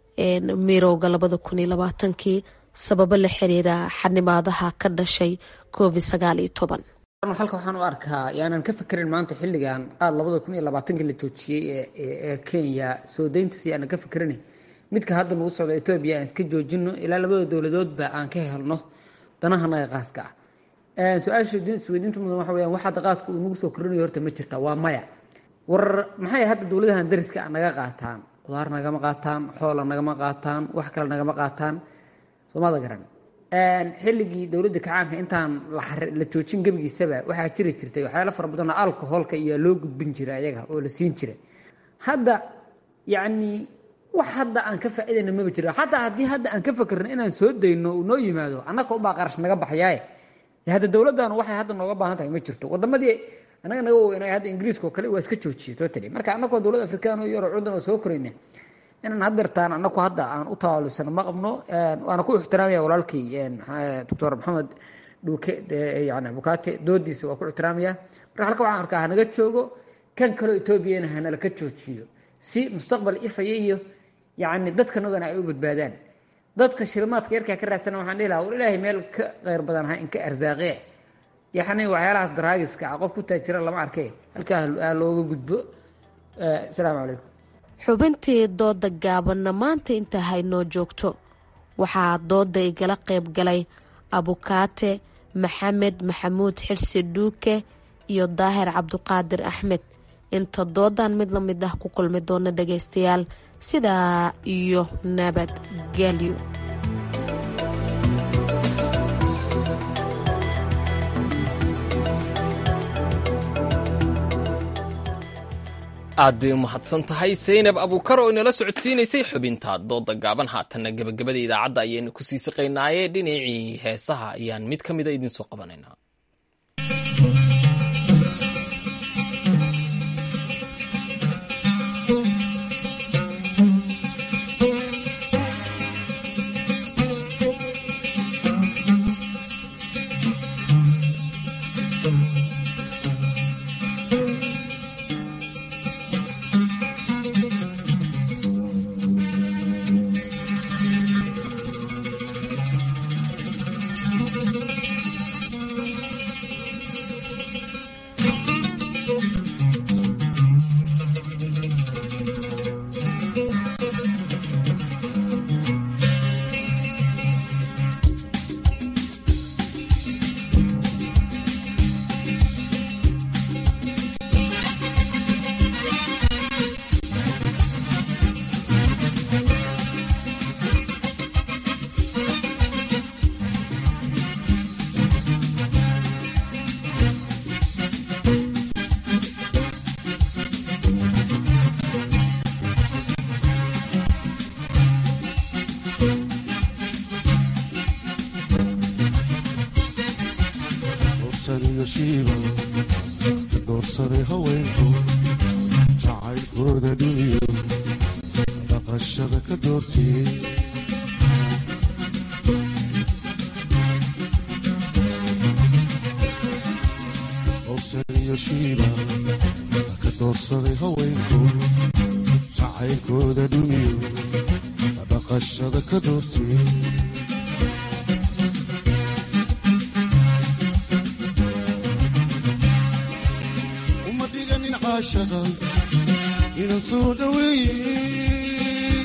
mirowga labada kun iyo labaatankii sababo la xiriira xanimaadaha ka dhashay covid sagaal iyo toban halka waxaan u arkaa yaanan ka fekerin maanta xilligan qaad labada kun iyo labaatankii la joojiyey ee kenya soo deyntiisa yaanan ka fekerin midka hadda nagu socda etoobiya aan iska joojino ilaa labada dowladoodba aan ka helno danahanaga qaaska ah su-aasha isweydiinta mudan waxa weyaan wax hadda qaadku uu nagu soo korinayo horta ma jirta waa maya war maxay hadda dowladahan dariska naga qaataan qudaar nagama qaataan xoola nagama qaataan wax kale nagama qaataan soomada garan xilligii dowladda kacaanka intaan la joojin gebigiisaba waxaa jiri jirtay waxyaala fara badanoo alcoholka iyo loo gudbin jira ayaga oo la siin jira hadda yacni wax hadda aan ka faa'iidayna maba jiro xataa haddii hadda aan ka fakerno inaan soo dayno uu noo yimaado annaka unbaa qarash naga baxyaaye hadda dowladdan waxay hadda nooga baahan tahay ma jirto wadamadii annaga naga weynay hadda ingiriiska oo kale waa iska joojiyey totally marka annakoo dowlad afrikaan oo yaro cudan oo soo korayna inaan haddeertaan annaku hadda aan u tawaalusano ma qabno waana ku ixtiraamaya walaalkay doctor maxamed dhuuke yani bukaate doodiisa waa ku ixtiraamaya marka halka waxaan arkaa hanaga joogo kan kaloo etoobiyana hanala ka joojiyo si mustaqbal ifaya iyo yacni dadkanagana ay u badbaadaan dadka shilimaadka yarkaa ka raadsana waxaan dhihi lahaa war ilaahay meel ka kheyr badan ha inka arsaaqee yaxni waxyaalahaas daraagiska ah qof ku taajira lama arkay halkaa ha looga gudbo asalaamu calaykum xubintii dooda gaabanna maanta inta haynoo joogto waxaa dooda igala qayb galay abukaate maxamed maxamuud xirsi dhuuke iyo daahir cabduqaadir axmed inta doodan mid la mid ah ku kulmi doona dhagaystayaal sidaa iyo nabadgelyo aad bay u mahadsan tahay saynab abuukar oo inala socodsiinaysay xubinta dooda gaaban haatanna gebagabada idaacadda ayaynu ku sii siqaynaaye dhinacii heesaha ayaan mid ka mida idiin soo qabanaynaa doorsaday haweenku jacaylkooda dhumiyo dhaqashada ka doortiyey howsan iyo shiiba ka doorsaday haweenku jacaylkooda dhumiyo dhaqashada ka doortiyey inan soo dhaweeye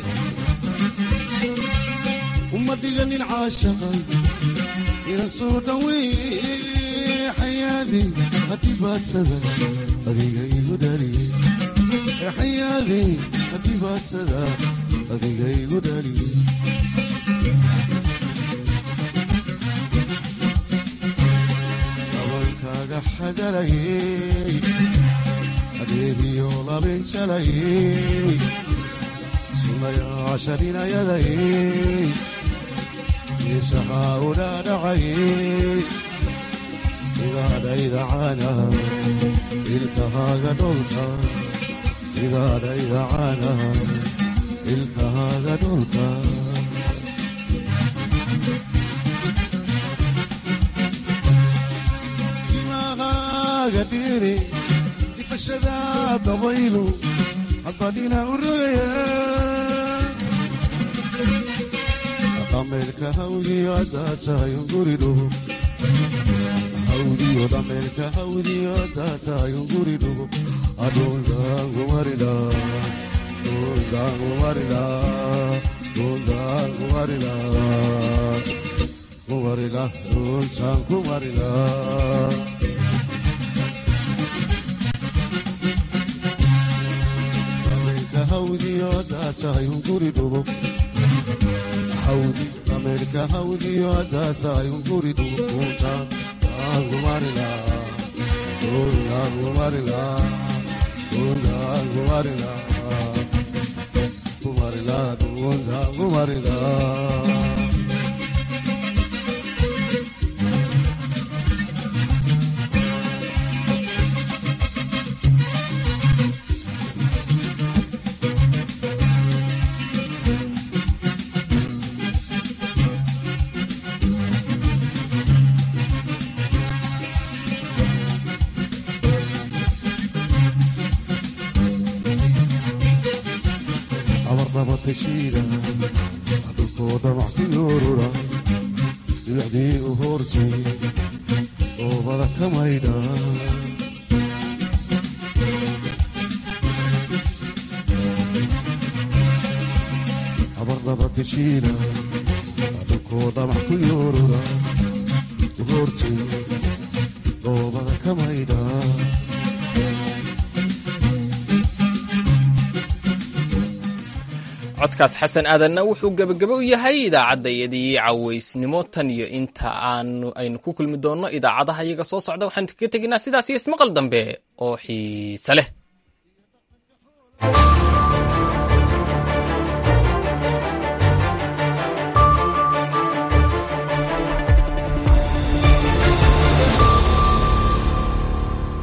uma dhiganin caashaqa inan soo dhaweeye xayaadi hadhibaadsada adiga igu dhaliye xayaadi hadhibaadsada adiga igu dhaliye dabankaaga xagalayey adeegiyo labinjalayey sunayaasharinayadayey isahaa udhaadhacayey sidaadhaydacana ilkahaaga dholka sidaadhaydacana ilkahaaga dholka timahaaga dhiri difashada dabaylu hadbadhina u rogaya dhameelka hawdiyo haddaa tahay unguri dhugo hawdiyo dhameelka hawdiyo haddaa tahay unguri dhugo adhundaangumarida dhundaangumarida dhundaangumarida kumarila dhuntaan kumarila hawdiyo haddaa tahay unguri dhugo hawdi dhameelka hawdiyo haddaa tahay unguri dhugo dhuntaan aangumarila dhundaangumarila dhundaangumarila kumarila dhundaangumarila dhulkoo dhamac ku yoorura dhibacdii u hoortay dhoobada ka maydha habardaba tashiila dhulkoo dhamax ku yoorura goortay dhoobada ka maydha codkaas xasan aadanna wuxuu gebagabo u yahay idaacaddaiyadii cawaysnimo tan iyo inta aanu aynu ku kulmi doonno idaacadaha iyaga soo socda waxaan kaga teginaa sidaas iyo ismaqal dambe oo xiise leh